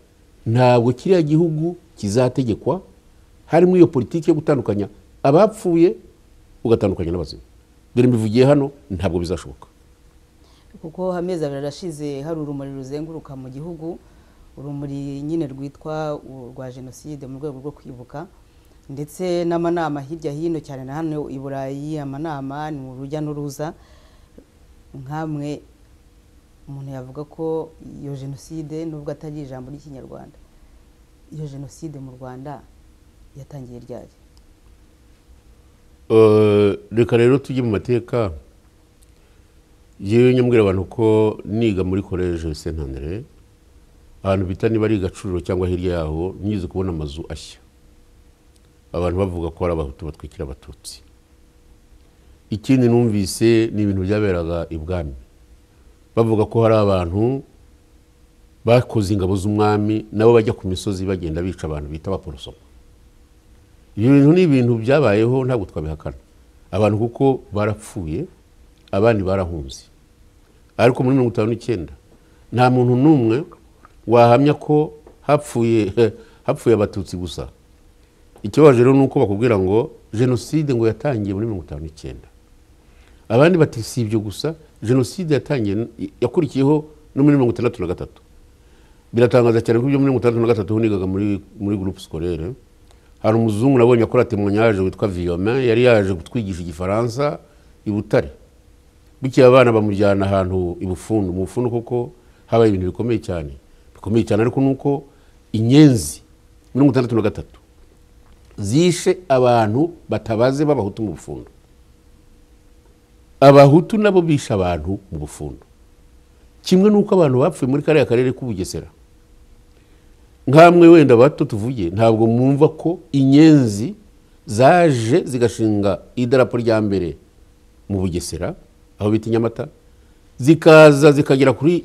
ntabwo kiriya gihugu kizategekwa harimo iyo politiki yo gutandukanya abapfuye ugatandukanya n'abazima dore mbivugiye hano ntabwo bizashoboka kuko amezi abiri arashize hari urumuri ruzenguruka mu gihugu urumuri nyine rwitwa u- rwa jenoside mu rwego rwo kwibuka ndetse n'amanama hirya hino cyane na hano i burayi amanama ni urujya n'uruza nkamwe umuntu yavuga ko iyo jenoside nubwo atari ijambo ry'ikinyarwanda iyo jenoside mu rwanda yatangiye ryari Eh, reka rero tujye mu mateka yewe nyambwira abantu ko niga muri koleje sentandere ahantu bita niba ari gacuriro cyangwa hirya yaho nyize kubona amazu ashya abantu bavuga ko ari abahutu batwikira abatutsi ikindi numvise ni ibintu byaberaga ibwami bavuga ko hari abantu bakoze ingabo z'umwami nabo bajya ku misozi bagenda bica abantu bita abaporosoma ibyo bintu ni ibintu byabayeho ntabwo twabihakana abantu kuko barapfuye abandi barahunze ariko muri mirongo itanu n'icyenda nta muntu n'umwe wahamya ko hapfuye hapfuye abatutsi gusa ikibabaje rero ni uko bakubwira ngo jenoside ngo yatangiye muri mirongo itanu n'icyenda abandi bati si ibyo gusa jenoside yatangiye yakurikiyeho no muri mirongo itandatu na gatatu biratangaza cyane ko ibyo muri mirongo itandatu na gatatu ho nigaga muri muri groupe scolaire hari umuzungu nabonye akora temonyage witwa Viomain yari yaje kutwigisha igifaransa i Butare bukeye abana bamujyana ahantu i Bufundu mu Bufundu kuko habaye ibintu bikomeye cyane bikomeye cyane ariko nuko inyenzi mirongo itandatu na gatatu zishe abantu batabaze b'abahutu mu Bufundu abahutu nabo bishe abantu mu Bufundu kimwe n'uko abantu bapfuye muri kariya karere k'ubugesera nkamwe wenda bato tuvuge ntabwo mwumva ko inyenzi zaje zigashinga idarapo rya mbere mu bugesera aho bita i nyamata zikaza zikagera kuri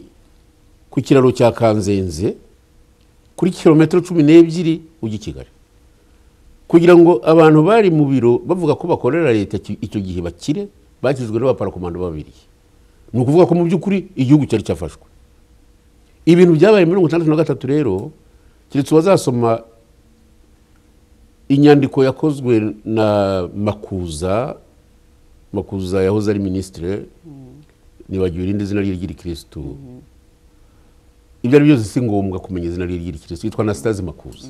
ku kiraro cya kanzenze kuri kilometero cumi n'ebyiri ujya i kigali kugira ngo abantu bari mu biro bavuga ko bakorera leta ki- icyo gihe bakire bakijwe n'abaparakomando babiri ni ukuvuga ko mu by'ukuri igihugu cyari cyafashwe ibintu byabaye muri mirongo itandatu na gatatu rero keretse uwazasoma inyandiko yakozwe na makuza makuza yahoze ari minisitire nibagiwe irindi zina rye ry'irikirisitu ibyo ari byo byose si ngombwa kumenya izina rye ry'irikirisitu yitwa anasitazi makuza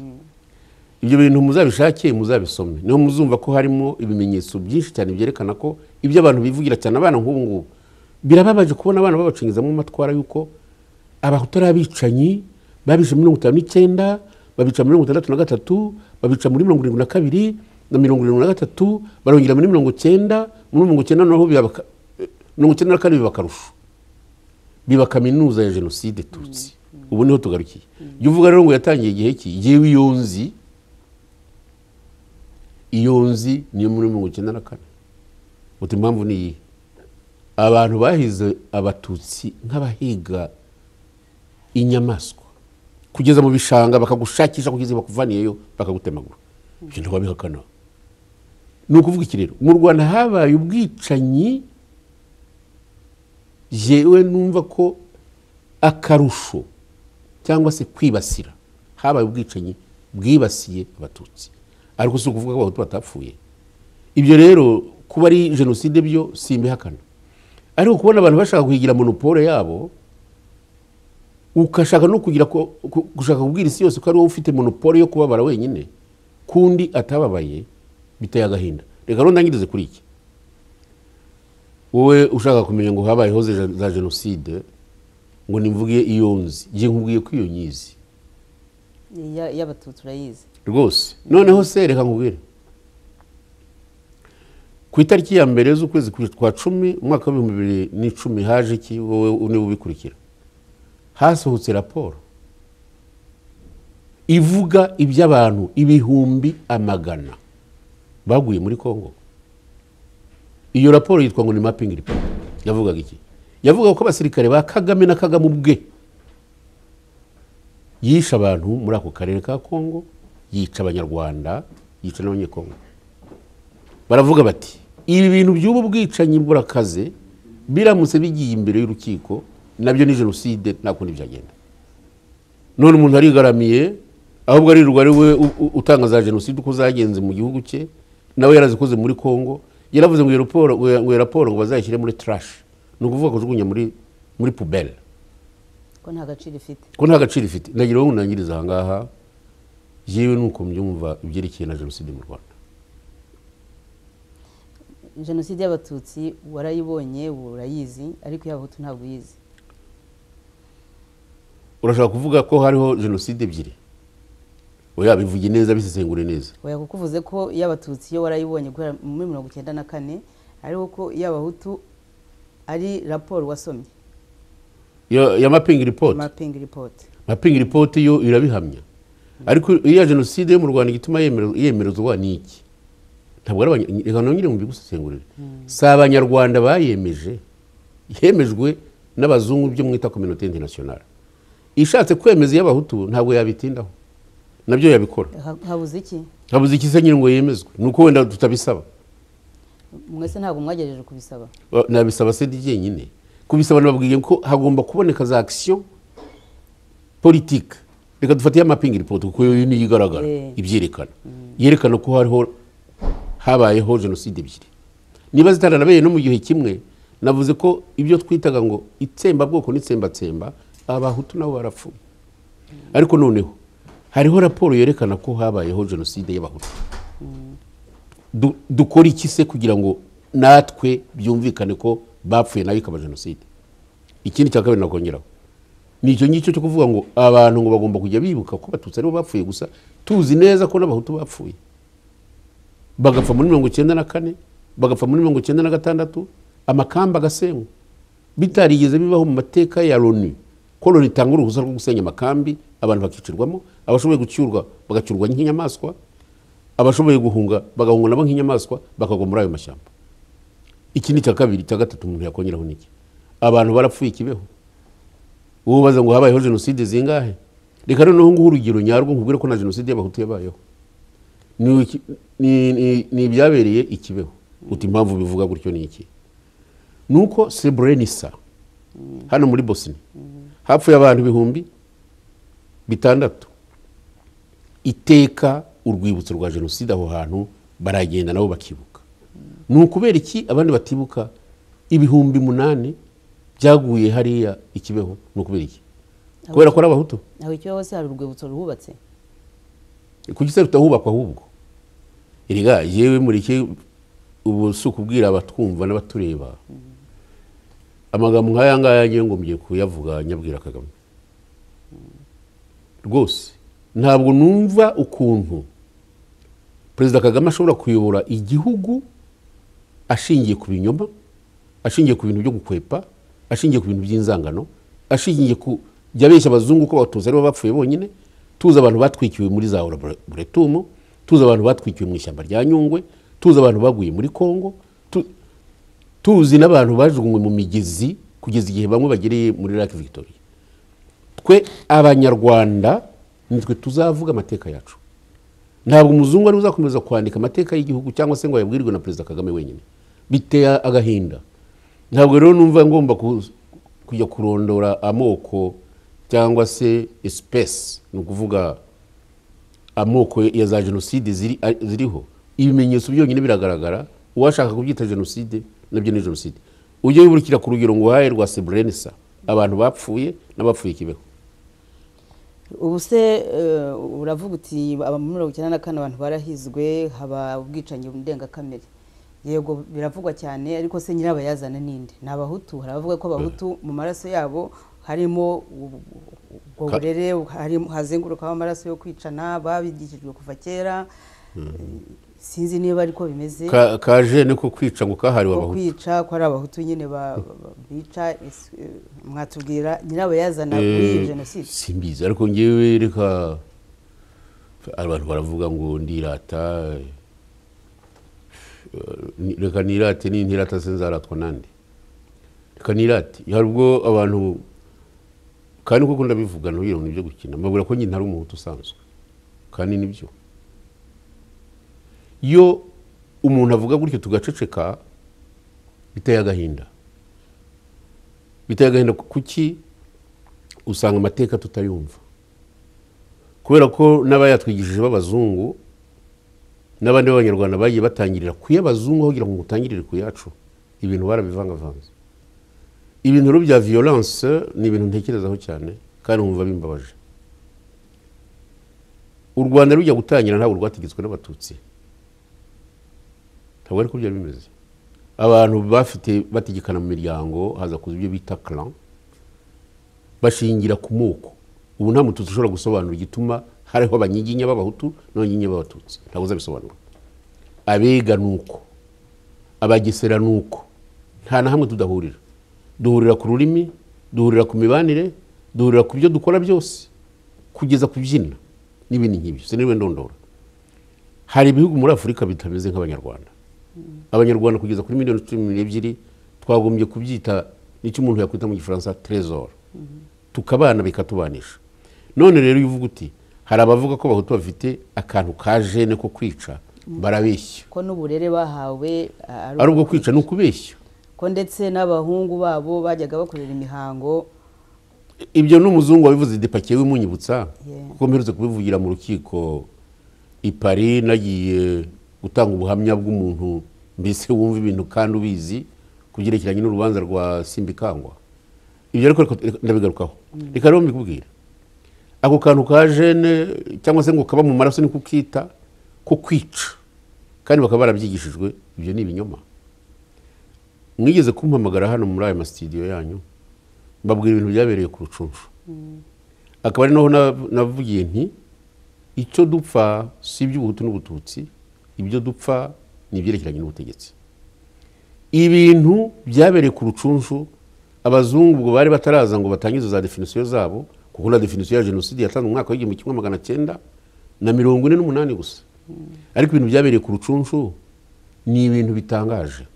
ibyo bintu muzabishake muzabisome niho muzumva ko harimo ibimenyetso byinshi cyane byerekana ko ibyo abantu bivugira cyane abana nk'ubu ngubu birababaje kubona abana babacengezamo amatwara y'uko abahutu ari abicanyi babishe mirongo itanu n'icyenda babica mirongo itandatu na gatatu babica muri mirongo irindwi na kabiri na mirongo irindwi na gatatu barongera muri mirongo icyenda muri mirongo icyenda noneho bibabaka- eh, mirongo icyenda na kane biba akarusho biba kaminuza ya jenoside tutsi ubu niho tugarukiye jya uvuga rero ngo yatangiye igihe ki yewe iyo nzi iyo nzi niyo muri mirongo icyenda na kane uti impamvu ni iyihe abantu bahize abatutsi nk'abahiga inyamaswa kugeza mu bishanga bakagushakisha kugeza bakuvaniyeyo bakagutemagura ibyo ntibabihakana ni ukuvuga iki rero mu rwanda habaye ubwicanyi yewe numva ko akarusho cyangwa se kwibasira habaye ubwicanyi bwibasiye abatutsi ariko si ukuvuga ko abahutu batapfuye ibyo rero kuba ari jenoside byo simbihakana ariko kubona abantu bashaka kuhigira monopole yabo ugashaka no kugira ko- ku- gushaka kubwira isi yose ko ari wowe ufite monopole yo kubabara wenyine kundi atababaye biteye agahinda reka rero ndangirize kuri iki wowe ushaka kumenya ngo habayeho za za jenoside ngo nimvuge iyo nzi njye nkubwiye ko iyo nyizi iya- iy'abatutsi urayizi rwose noneho se reka nkubwire ku itariki ya mbere z'ukwezi ku- kwa cumi umwaka w'ibihumbi bibiri n'icumi haje iki wowe niba ubikurikira hasohotse raporo ivuga iby'abantu ibihumbi amagana baguye muri kongo iyo raporo yitwa ngo ni mapping report yavugaga iki yavugaga ko abasirikare ba kagame na kagame ubwe yishe abantu muri ako karere ka kongo yica abanyarwanda yica n'abanyekongo baravuga bati ibi bintu by'ubu bwicanyi burakaze biramutse bigiye imbere y'urukiko nabyo ni jenoside nta kundi byagenda none umuntu arigaramiye ahubwo aririrwa ari we u- u- utanga za jenoside uko zagenze mu gihugu cye nawe yarazikoze muri kongo yaravuze ngo iyo raporo ngo iyo- ngo iyo raporo ngo bazayishyire muri trash ni ukuvuga kujugunya muri muri pubele ko nta gaciro ifite ko nta gaciro ifite ndagira ngo nangirize aha ngaha yewe ni uko mbyumva ibyerekeye na jenoside mu rwanda jenoside y'abatutsi warayibonye urayizi ariko iy'abahutu ntabwo uyizi urashaka kuvuga ko hariho jenoside ebyiri oya bivuge neza bisesengure neza oya kuko uvuze ko iy'abatutsi iyo warayibonye guhera muri mirongo icyenda na kane ariko ko iy'abahutu ari raporo wasomye ya ya mapingi ripoti mapingi ripoti mapingi ripoti yo irabihamya ariko iya jenoside yo mu rwanda igituma yemere- yemerezwa ni iki ntabwo ari abanya- reka nongere mu bigusesengurire si abanyarwanda bayemeje yemejwe n'abazungu byo mwita kominote interinasiyonari ishatse kwemeza iy'abahutu ntabwo yabitindaho nabyo yabikora Ha- habuze iki habuze iki se nyine ngo yemezwe ni uko wenda tutabisaba mwese ntabwo mwagejeje kubisaba Wa- nabisaba sedi ryenyine kubisaba nababwiye ko hagomba kuboneka za akisiyo politike reka dufate y'amapingi ripoti kuko yo niyo igaragara Eh. ibyerekana yerekana ko hariho habayeho jenoside ebyiri niba zitaranabaye no mu gihe kimwe navuze ko ibyo twitaga ngo itsembabwoko n'itsembatsemba abahutu nabo barapfuye ariko noneho hariho raporo yerekana ko habayeho jenoside y'abahutu Du- dukora iki se kugira ngo natwe byumvikane ko bapfuye nayo ikaba jenoside ikindi cya kabiri nakongeraho ni icyo ngicyo cyo kuvuga ngo abantu ngo bagomba kujya bibuka ko abatutsi aribo bapfuye gusa tuzi neza ko n'abahutu bapfuye bagapfa muri mirongo icyenda na kane bagapfa muri mirongo icyenda na gatandatu amakamba agasenywa bitarigeze bibaho mu mateka ya loni ko loni itanga uruhusa rwo gusenya amakambi abantu bakicirwamo abashoboye gucyurwa bagacyurwa nk'inyamaswa abashoboye guhunga bagahunga nabo nk'inyamaswa bakagwa muri ayo mashyamba iki ni icya kabiri icya gatatu umuntu yakongeraho niki abantu barapfuye ikibeho wowe ubaza ngo habayeho jenoside zingahe reka noneho nguhe urugero nyarwo nkubwire ko na jenoside y'abahutu yabayeho ni iki- ni- ni- ni ibyabereye ikibeho uti impamvu bivuga gutyo ni iki ni uko srebrenica hano muri bosnia hapfuye abantu ibihumbi bitandatu iteka urwibutso rwa jenoside aho hantu baragenda nabo bakibuka ni ukubera iki abandi batibuka ibihumbi munani byaguye hariya ikibeho ni ukubera iki kubera ko ari abahutu aho icyo hose hari urwibutso ruhubatse kuki se rutahubakwa ahubwo erega yewe mureke ubu si ukubwira abatwumva n'abatureba amagambo nk'aya ngaya ngiye ngo mgiye kuyavuga nyabwira kagame rwose ntabwo numva ukuntu perezida kagame ashobora kuyobora igihugu ashingiye ku binyoma ashingiye ku bintu byo gukwepa ashingiye ku bintu by'inzangano ashingiye ku jya abeshya abazungu ko abatuzi aribo bapfuye bonyine tuzi abantu batwikiwe muri za laboratoire tuzi abantu batwikiwe mu ishyamba rya nyungwe tuzi abantu baguye muri congo tuzi n'abantu bajugunywe mu migezi kugeza igihe bamwe bagereye muri lake victoria twe abanyarwanda nitwe tuzavuga amateka yacu ntabwo umuzungu ariwe uzakomeza kwandika amateka y'igihugu cyangwa se ngo ayabwirwe na perezida kagame wenyine biteye agahinda ntabwo rero numva ngomba kujya kurondora amoko cyangwa se espesi ni ukuvuga amoko ya za jenoside ziriho ibimenyetso byonyine biragaragara uwashaka kubyita jenoside nabyo ni jenoside ujye wiburikira ku rugero ngo uhaye rwa seburenisa abantu bapfuye n'abapfuye kibeho ubu se eh, uravuga uti aba muri mirongo icyenda na kane abantu barahizwe haba ubwicanyi ndengakamere yego biravugwa cyane ariko se nyirabayazana ninde ni abahutu hari abavuga ko abahutu mu maraso yabo harimo ubu- ubwo Ka- burere harimo- hazengurukaho amaraso yo kwicana babigishijwe kuva kera sinzi niba ariko bimeze Ka- kaje ni ko kwica ngo kahariwe ko abahutu kwica ko ari abahutu nyine ba- ba- bica ese, eh, mwatubwira nyirabayazana Eh, kuri iyi jenoside simbizi ariko ngewe reka abantu baravuga ngo ndirata eh, ni- reka nirate ni ntirata se nzaratwa nande reka nirate hari ubwo abantu kandi kuko ndabivuga ntugira ngo nibyo gukina mbabwira ko nyine ari umuhutu usanzwe kandi nibyo iyo umuntu avuga gutyo tugaceceka biteye agahinda biteye agahinda kuki usanga amateka tutayumva kubera ko n'abayatwigishije b'abazungu n'abandi b'abanyarwanda bagiye batangirira kuy'abazungu aho kugira ngo mutangirire ku yacu ibintu barabivangavanze ibintu rero bya violence ni ibintu ntekerezaho cyane kandi nkumva bimbabaje u rwanda rujya gutangira ntabwo rwategetswe n'abatutsi ntabwo ariko byari bimeze abantu bafite bategekana mu miryango haza kuza ibyo bita clan bashingira ku moko ubu nta mututsi ushobora gusobanura igituma hariho abanyiginya b'abahutu n'abanyiginya b'abatutsi ntabwo uzabisobanura abega ni uko abagesera ni uko nta na hamwe tudahurira duhurira ku rurimi duhurira ku mibanire duhurira ku byo dukora byose kugeza ku byina n'ibindi nk'ibyo siniriwe ndondora hari ibihugu muri afurika bitameze nk'abanyarwanda abanyarwanda kugeza kuri miliyoni cumi n'ebyiri twagombye kubyita n'icyo umuntu yakwita mu gifaransa trezor tukabana bikatubanisha none rero iyo uvuga uti hari abavuga ko abahutu bafite akantu ka jene ko kwica barabeshya ko n'uburere bahawe ah, ari ubwo kwica ni ukubeshya ko ndetse n'abahungu babo bajyaga bakorera imihango ibyo n'umuzungu wabivuze depakiye wimunyibutsa Yeah. kuko mperutse kubivugira mu rukiko i Paris nagiye gutanga ubuhamya bw'umuntu mbese wumva ibintu kandi ubizi ku byerekeranye n'urubanza rwa simbikangwa ibyo ariko reka- reka- ndabigarukaho reka rero mbikubwire ako kantu ka jene cyangwa se ngo kaba mu maraso niko ukita ko kwica kandi bakaba barabyigishijwe ibyo ni ibinyoma mwigeze kumpamagara hano muri aya masitidiyo yanyu mbabwira ibintu byabereye ku rucunshu akaba ari naho na- navugiye nti icyo dupfa si iby'ubuhutu n'ubututsi ibyo dupfa ni ibyerekeranye n'ubutegetsi ibintu byabereye ku rucunshu abazungu ubwo bari bataraza ngo batangize za definisiyo zabo kuko na definisiyo ya jenoside yatanzwe mu mwaka w'igihumbi kimwe magana cyenda na mirongo ine n'umunani gusa ariko ibintu byabereye ku rucunshu ni ibintu bitangaje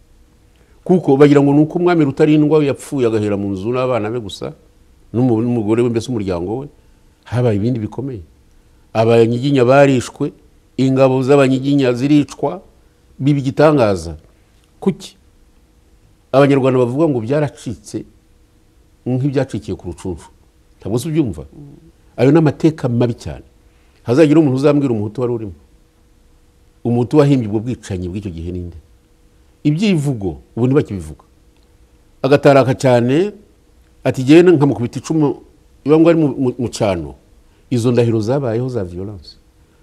kuko bagira ngo ni uko umwami rutarindwa yapfuye agahera mu nzu n'abana be gusa n'umu- n'umugore we mbese umuryango we habaye ibindi bikomeye abanyiginya barishwe ingabo z'abanyiginya ziricwa biba igitangaza kuki abanyarwanda bavuga ngo byaracitse nk'ibyacikiye ku rucunshu ntabwo se ubyumva ayo ni amateka mabi cyane hazagira umuntu uzambwira umuhutu wari urimo umuhutu wahimbye ubwo bwicanyi bw'icyo gihe ninde ibyivugo ubu ntibakibivuga agataraka cyane ati jyewe nkamukubita icumu iba ngo ari mu- mu- mu cyano izo ndahiro zabayeho za violence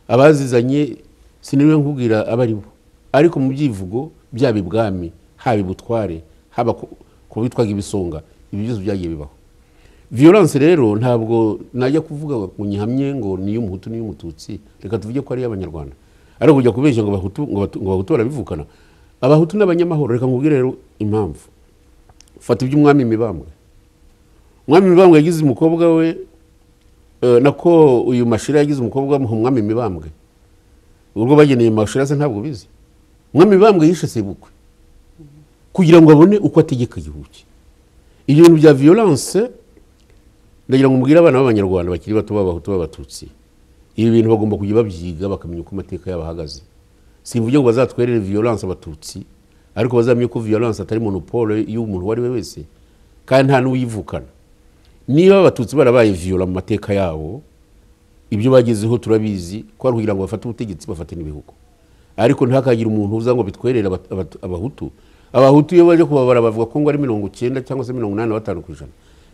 abazizanye siniriwe nkubwira abo ari bo ariko mu byivugo byaba ibwami haba ibutware haba ku ku bitwaga ibisonga ibi byose byagiye bibaho violence rero ntabwo najya kuvuga ngo nyihamye ngo ni iy'umuhutu n'iy'umututsi reka tuvuge ko ari iy'abanyarwanda ariko kujya kubeshya ngo abahutu ngo Abatu- ngo abahutu barabivukana abahutu n'abanyamahoro reka nkubwire rero impamvu fata iby'umwami mibambwe umwami mibambwe yagize umukobwa we eh, nako uyu mashira yagize umukobwa we umwami mibambwe ubwo bageneye mashira se ntabwo ubizi umwami mibambwe yishe sebukwe kugira ngo abone uko ategeka igihugu cye ibyo bintu bya violence ndagira ngo mubwire abana b'abanyarwanda bakiri bato b'abahutu b'abatutsi ibi bintu bagomba kujya babyiga bakamenya uko amateka yabo ahagaze simvuge ngo bazatwerere violence abatutsi ariko bazamenye ko violence atari monopole y'umuntu uwo ari we wese kandi nta n'uyivukana niba abatutsi barabaye viola mu mateka yabo ibyo bagezeho turabizi ko ari kugira ngo bafate ubutegetsi bafate n'ibihugu ariko ntihakagire umuntu uza ngo bitwerere abat- abat- abahutu abahutu iyo baje kubabara bavuga ko ngo ari mirongo icyenda cyangwa se mirongo inani na batanu ku ijana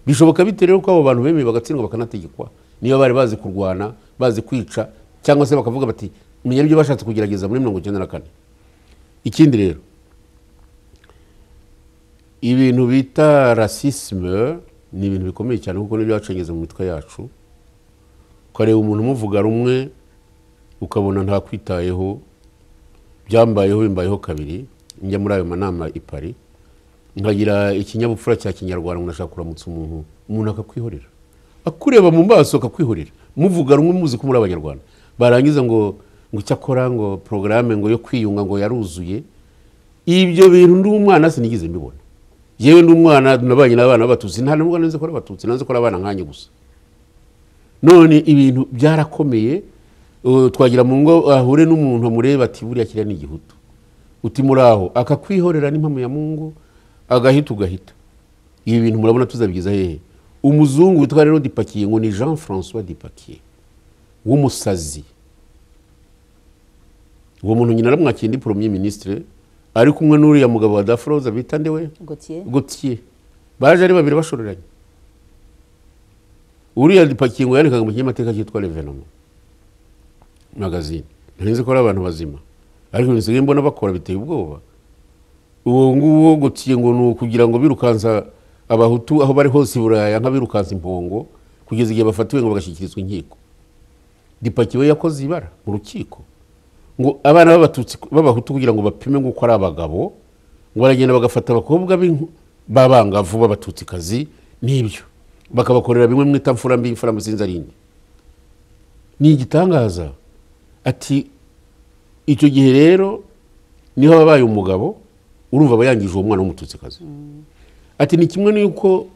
bishoboka bite rero ko abo bantu bemeye bagatsindwa bakanategekwa niba bari bazi kurwana bazi kwica cyangwa se bakavuga bati menya n'ibyo bashatse kugerageza muri mirongo icyenda na kane ikindi rero ibintu bita rasisme ni ibintu bikomeye cyane kuko nibyo bacengeza mu mitwe yacu ukareba umuntu umuvuga rumwe ukabona ntakwitayeho byambayeho bimbayeho kabiri njya muri ayo manama i Paris nkagira ikinyabupfura cya kinyarwanda umuntu ashaka kuramutsa umuntu umuntu akakwihorera akureba mu maso akakwihorera muvuga rumwe muzi ko muri abanyarwanda barangiza ngo ngo icyakora ngo porogaramu ngo yo kwiyunga ngo yaruzuye ibyo bintu ndi umwana sinigeze mbibona yewe ndi umwana nabanye n'abana b'abatutsi nta n'ubwo nanze ko ari abatutsi nanze ko ari abana nkanjye gusa none ibintu byarakomeye uh, twagira mu ngo ahure n'umuntu amureba ati buriya kiriya ni igihutu uti muri aho akakwihorera n'impamo ya mungu agahita ugahita ibi bintu murabona tuzabigeza hehe umuzungu witwa rero dipakiye ngo ni jean francois dipakiye w'umusazi uwo muntu nyina aramwakiye ndi premier ministre ari kumwe n'uriya mugabo wa dafroza bita nde we gotiye gotiye baje ari babiri bashoreranye uriya dipakingo yandikaga mu kinyamateka cyitwa revenoma magazine nari nzi ko ari abantu bazima ariko ibintu nsigaye mbona bakora biteye ubwoba uwo nguwo gotiye ngo ni ukugira ngo birukansa abahutu aho bari hose i buraya nk'abirukansa impongo kugeza igihe bafatiwe ngo bagashyikirizwa inkiko dipakiwe yakoze ibara mu rukiko ngo abana b'abatutsi b'abahutu kugira ngo bapime ngo uko ari abagabo ngo baragenda bagafata abakobwa b'inku- b'abangavu b'abatutsikazi n'ibyo bakabakorera bimwe mwita mfura mbi imfura sinzi ari indi ni igitangaza ati icyo gihe rero niho ababaye umugabo urumva aba yangije uwo mwana w'umututsikazi ati ni kimwe n'uko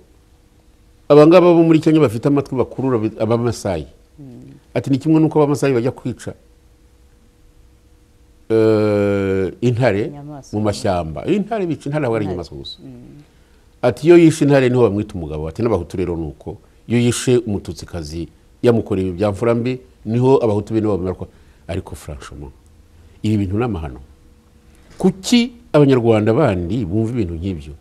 abangaba bo muri kenya bafite amatwi bakurura bi- abamasayi ati ni kimwe n'uko abamasayi bajya kwica eh, intare Inyamaswa. mu mashyamba intare bica intare aba ari inyamaswa gusa ati iyo yishe intare niho bamwita umugabo ati n'abahutu rero ni uko iyo yishe umututsikazi yamukoreye ibi bya mfura mbi niho abahutu be nibo babimarwa ariko franchement ibi bintu ni amahano kuki abanyarwanda bandi bumva ibintu nk'ibyo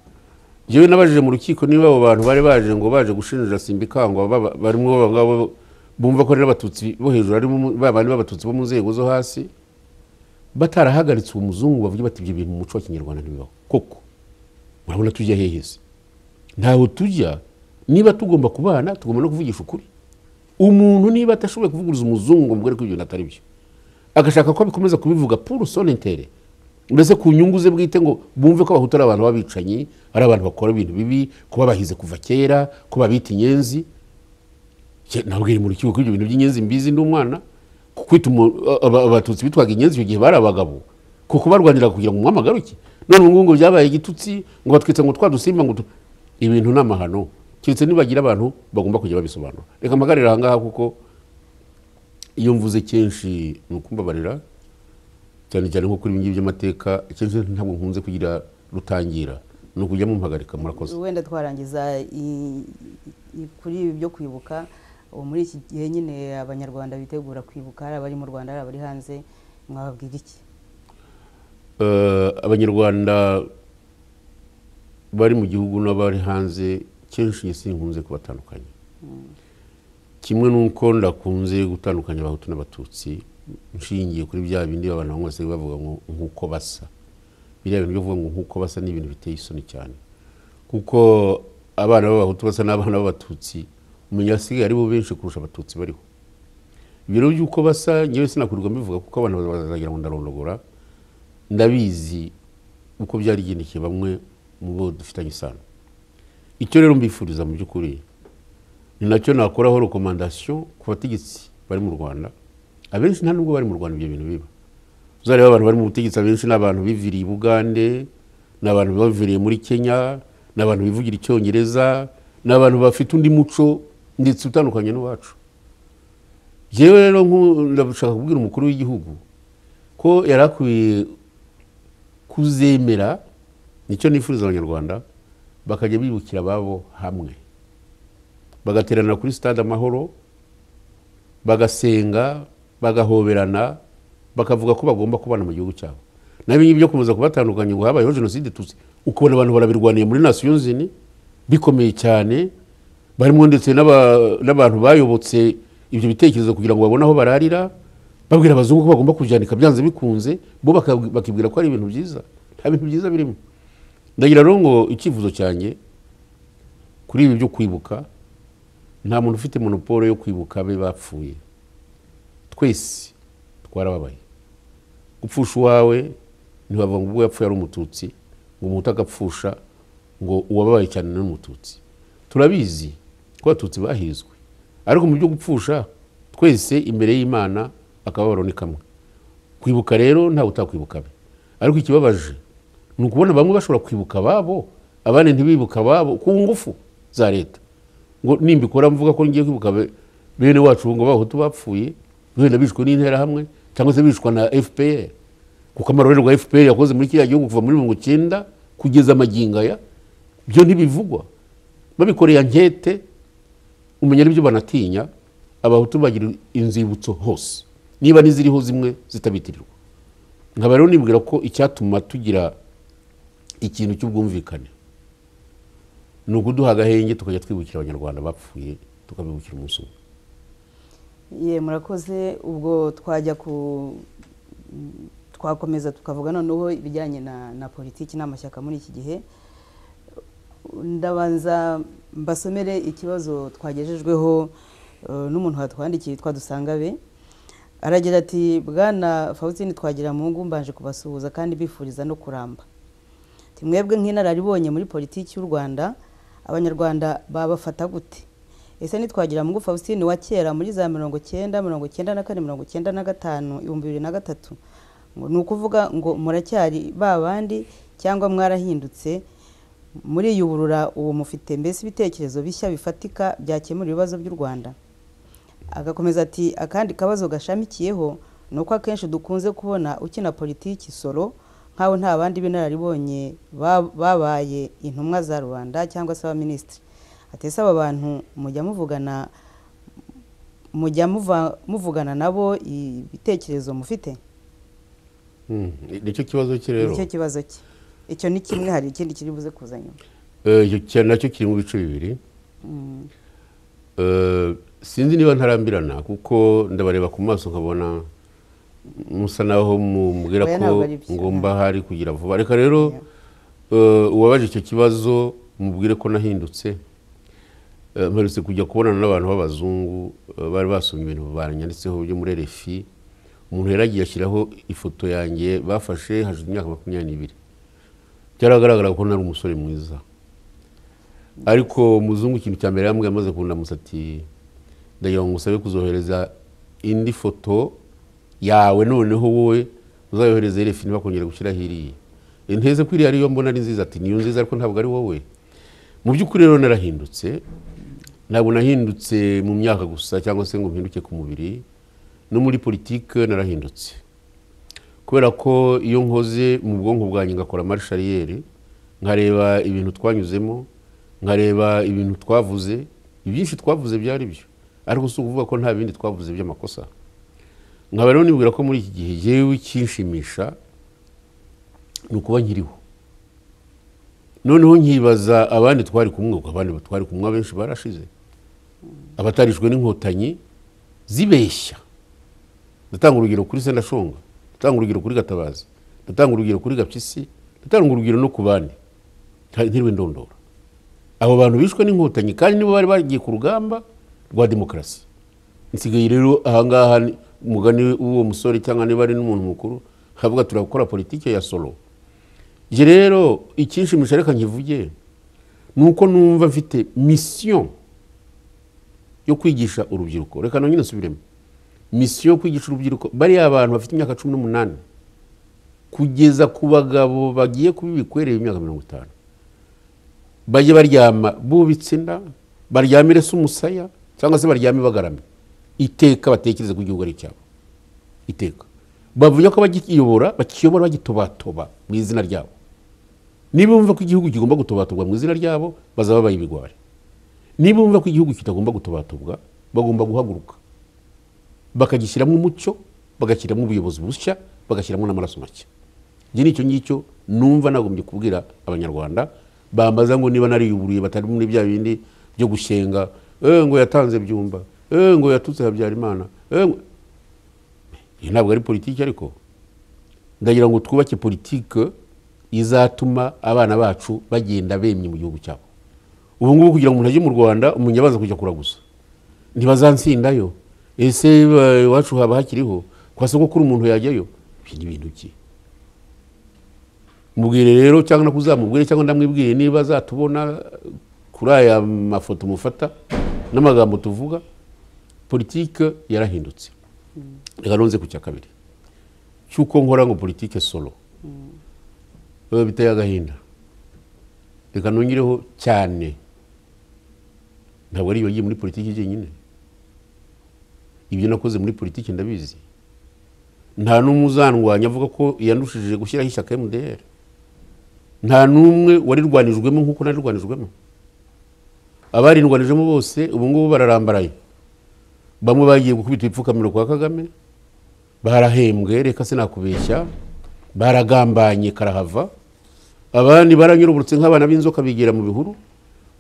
njyewe nabajije mu rukiko niba abo bantu bari baje ngo baje gushinja simbikangwa baba- barimo abo ngabo bumva ko ari n'abatutsi bo hejuru harimo umu- ba bandi b'abatutsi bo mu nzego zo hasi batarahagaritse uwo muzungu bavuge bati ibyo bintu mu muco wa kinyarwanda ntibibaho koko murabona tujya hehe se ntaho tujya niba tugomba kubana tugomba no kuvugisha ukuri umuntu niba atashoboye kuvuguruza umuzungu ngo mubwire ko ibyo bintu atari byo agashaka ko bikomeza kubivuga pour son intérêt mbese ku nyungu ze bwite ngo bumve ko abahutu ari abantu b'abicanyi ari abantu bakora ibintu bibi ko babahize kuva kera ko babita inyenzi Cye, nabwira mu rukiko ko ibyo bintu by'inyenzi mbizi ndi umwana ku kwita umu- a- aba- abatutsi bitwaga inyenzi icyo gihe bari abagabo kuko barwanira kugira ngo umwami agaruke none ubu ngubu ngo byabaye igitutsi ngo batwitse ngo twa dusimba ngo tu- ibintu ni amahano keretse nibagira abantu bagomba kujya babisobanura reka mpagarire aha ngaha kuko iyo mvuze kenshi ni ukumbabarira cyane cyane nko kuri ibi ngibi by'amateka kenshi ntabwo nkunze kugira rutangira ni ukujya mumpagarika murakoze wenda twarangiza i- i- kuri ibi byo kwibuka ubu muri iki gihe nyine abanyarwanda bitegura kwibuka hari abari mu rwanda hari abari hanze mwababwira iki Eh, abanyarwanda bari mu gihugu n'abari hanze kenshi njye sinkunze kubatandukanya kimwe n'uko ndakunze gutandukanya abahutu n'abatutsi nshingiye kuri bya bindi abantu bamwe basigaye bavuga ngo nk'uko basa biriya bintu byo kuvuga ngo nk'uko basa ni ibintu biteye isoni cyane kuko abana b'abahutu basa n'abana b'abatutsi umenya hasigaye ari bo benshi kurusha abatutsi bariho ibiro by'uko basa ngewe sinakurirwa mbivuga kuko abantu bazagira ngo ndarondogora ndabizi uko byari byarigendekeye bamwe mu bo dufitanye isano icyo rero mbifuriza mu by'ukuri ni nacyo nakoraho rekomandasiyo ku bategetsi bari mu rwanda abenshi nta nubwo bari mu rwanda ibyo bintu biba uzareba abantu bari mu butegetsi abenshi ni abantu biviriye i bugande ni abantu baviriye muri kenya ni abantu bivugira icyongereza ni abantu bafite undi muco ndetse utandukanye n'uwacu yewe rero ndashaka kubwira umukuru w'igihugu ko yari akwiye kuzemera nicyo nifuriza abanyarwanda bakajya bibukira ababo hamwe bagaterana kuri stade amahoro bagasenga bagahoberana bakavuga ko bagomba kubana mu gihugu cyabo nabi ngibyo kuza kubatandukanya ngo habayeho jenoside tuzi ukubona abantu barabirwaniye muri nasiyonzini bikomeye cyane barimo ndetse n'aba- n'abantu bayobotse ibyo bitekerezo kugira ngo babone aho bararira babwira abazungu ko bagomba kujyanika byanze bikunze bo baka- bakibwira ko ari ibintu byiza nta bintu byiza birimo ndagira rero ngo icyifuzo cyanjye kuri ibi byo kwibuka nta muntu ufite monopole yo kwibuka abe bapfuye twese twarababaye gupfusha uwawe ntibavuga ngo ubwo yapfuye ari umututsi ngo umuhutu agapfusha ngo uwababaye cyane ni umututsi turabizi ko abatutsi bahizwe ariko mu byo gupfusha twese imbere y'imana akababaro ni kamwe kwibuka rero ntawe utakwibuka abe ariko ikibabaje ni ukubona bamwe bashobora kwibuka ababo abandi ntibibuka ababo ku ngufu za leta ngo nimbikora mvuga ko ngiye kwibuka be- bene wacu ngo bahutu bapfuye wenda bishwe n'interahamwe cyangwa se bishwa na fpr kuko amarorero rwa fpr yakoze muri kiriya gihugu kuva muri mirongo icyenda kugeza amagingo aya byo ntibivugwa babikoreye ankete umenya n'ibyo banatinya abahutu bagira inzibutso hose niba n'iziriho zimwe zitabitirirwa nkaba rero nibwira ko icyatuma tugira ikintu cy'ubwumvikane ni ukuduha agahenge tukajya twibukira abanyarwanda bapfuye tukabibukira umunsi umwe ye murakoze ubwo twajya ku twakomeza tukavuga noneho ibijyanye na na politiki n'amashyaka muri iki gihe ndabanza mbasomere ikibazo twagejejweho eh, n'umuntu watwandikiye witwa dusangabe aragira ati bwana fawusitini twagira mu ngo mbanje kubasuhuza kandi bifuriza no kuramba Ati, mwebwe nk'inararibonye muri politiki y'u rwanda abanyarwanda babafata gute ese ntitwagira mungu faustin wa kera muri za mirongo cyenda mirongo cyenda na kane mirongo cyenda na gatanu ibihumbi bibiri na gatatu ngo ni ukuvuga ngo muracyari ba bandi cyangwa mwarahindutse muriyuburura uwo mufite mbese ibitekerezo bishya bifatika byakemura ibibazo by'u rwanda agakomeza ati akandi kabazo gashamikiyeho ni uko akenshi dukunze kubona ukina politiki solo nk'aho nta bandi b'inararibonye ba- babaye intumwa za rubanda cyangwa se abaminisitiri atese aba bantu mujya muvugana mujya muva- muvugana nabo ibitekerezo mufite Mm, nicyo kibazo cye rero nicyo kibazo cye icyo ni kimwe hari ikindi kiri buze kuza nyuma Eh, icyo cya- nacyo kiri mu bice bibiri Eh, sinzi niba ntarambirana kuko ndabareba ku maso nkabona musa naho mubwira Oya, ko ntabwo ari byo. ngomba hari kugira vuba reka rero eh, uwabaje icyo kibazo mubwire ko nahindutse Eh, mperutse kujya kubonana n'abantu b'abazungu eh, bari basomye ibintu banyanditseho byo muri rfi umuntu yari agiye ashyiraho ifoto yanjye bafashe hashize imyaka makumyabiri n'ibiri byaragaragara ko nari umusore mwiza ariko umuzungu ikintu cya mbere yambwiye amaze kundamusa ati ndagira ngo ngusabe kuzohereza indi foto yawe noneho wowe uzayohereze rfi niba kongera gushyiraho iriya inteze ko iriya ariyo mbona ari nziza ati niyo nziza ariko ntabwo ari wowe mu by'ukuri rero narahindutse ntabwo nahindutse mu myaka gusa cyangwa se ngo mpinduke ku mubiri no muri politike narahindutse kubera ko iyo nkoze mu bwonko bwanjye ngakora marishariyeri nkareba ibintu twanyuzemo nkareba ibintu twavuze ibyinshi twavuze byari byo ariko si ukuvuga ko nta bindi twavuze by'amakosa nkaba rero nibwira ko muri iki gihe yewe ikinshimisha ni ukuba nkiriho noneho nkibaza abandi twari kumwe ubwo abandi twari kumwe abenshi barashize abatarishwe n'inkotanyi zibeshya ndatanga urugero kuri sendashonga ndatanga urugero kuri gatabazi ndatanga urugero kuri gapyisi ndatanga urugero no ku bandi nta- ntiriwe ndondora abo bantu bishwe n'inkotanyi kandi nibo bari bagiye ku rugamba rwa demokarasi nsigaye rero ahangaha ni- umugani w'uwo musore cyangwa niba ari n'umuntu mukuru havuga turakora politiki ya solo Njye rero ikinshimisha reka nkivuge ni uko numva mfite misiyo yo kwigisha urubyiruko reka nongere nsubiremo misiyo yo kwigisha urubyiruko bariya abantu bafite imyaka cumi n'umunani kugeza ku bagabo bagiye kuba ibikwereye imyaka mirongo itanu bajye baryama bubitse inda baryamire se umusaya cyangwa se baryame bagaramye iteka batekereze ko igihugu ari icyabo iteka bavuga ko abagiyobora bakiyobora bagitobatoba mu izina ryabo niba bumva ko igihugu kigomba gutobaturwa mu izina ryabo bazaba babaye ibigwari niba bumva ko igihugu kitagomba gutobatubwa bagomba guhaguruka bakagishyiramo umucyo bagashyiramo ubuyobozi bushya bagashyiramo n'amaraso make iki ni icyo ngicyo numva nagombye kubwira abanyarwanda bambaza ngo niba nariyuburiye batari muri bya bindi byo gushyenga "Eh, ngo yatanze byumba Eh, ngo yatutse habyarimana Eh, ngo-" iyi ntabwo ari politiki ariko ndagira ngo twubake politiki izatuma abana bacu bagenda bemye mu gihugu cyabo ubu ngubu kugira ngo umuntu ajye mu rwanda umuntu abanza kujya kuraguza ntibazansindayo ese ba- iwacu haba hakiriho kwa sogokuru umuntu yajyayo ibyo ni ibintu ki mubwire rero cyangwa nakuzamubwire cyangwa ndamwibwire niba azatubona kuri aya mafoto mufata n'amagambo tuvuga politike yarahindutse reka nonze ku cya kabiri cy'uko nkora ngo politike solo biba biteye agahinda reka nongereho cyane ntabwo ari ibigiye muri politiki jyenyine ibyo nakoze muri politiki ndabizi nta n'umwe uzandwanya avuga ko yanushije gushyiraho ishyaka mdr nta n'umwe warirwanijwemo nk'uko narirwanijwemo abarirwanijemo bose ubu ngubu bararambaraye bamwe bagiye gukubita ibipfukamiro kwa kagame barahembwe reka sinakubeshya baragambanye karahava abandi baranyuruburutse nk'abana b'inzoka bigira mu bihuru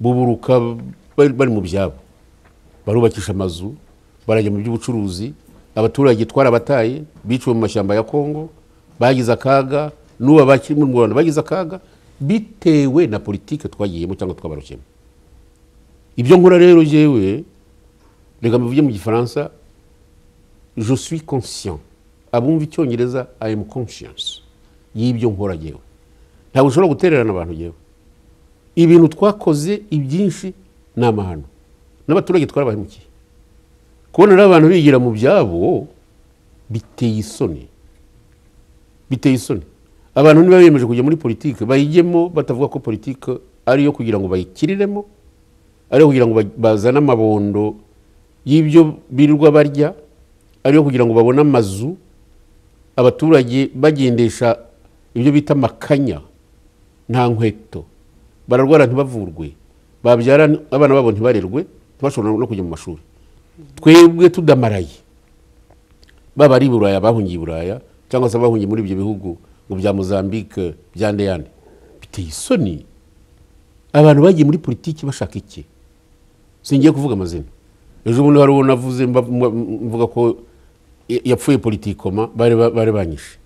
buburuka bari bari mu byabo barubakisha amazu barajya mu by'ubucuruzi abaturage twarabataye biciwe mu mashyamba ya kongo bagize akaga n'ubu abakiri mu rwanda bagize akaga bitewe na politike twagiyemo cyangwa twabarukiyemo ibyo nkora rero jyewe reka mbivuge mu gifaransa je suis conscient abumva icyongereza i am conscious y'ibyo nkora jyewe ntabwo ushobora gutererana abantu jyewe ibintu twakoze ibyinshi ni amahano n'abaturage twarabahemukiye kubona rero abantu bigira mu byabo biteye isoni biteye isoni abantu niba bemeje kujya muri politiki bayijyemo batavuga ko politiki ari iyo kugira ngo bayikiriremo ari iyo kugira ngo ba- bazane amabondo y'ibyo birirwa barya ari iyo kugira ngo babone amazu abaturage bagendesha ibyo bita amakanya nta nkweto bararwara ntibavurwe babyara abana babo ntibarerwe ntibashobora no kujya mu mashuri twebwe tudamaraye baba ari i buraya bahungiye i buraya cyangwa se abahungiye muri ibyo bihugu ngo bya mozambique bya ndeyane biteye isoni abantu bagiye muri politiki bashaka iki singiye kuvuga amazina ejo bundi hari uwo navuze mba- mba- mvuga ko ya- yapfuye politikoma bari ba- bari banyishe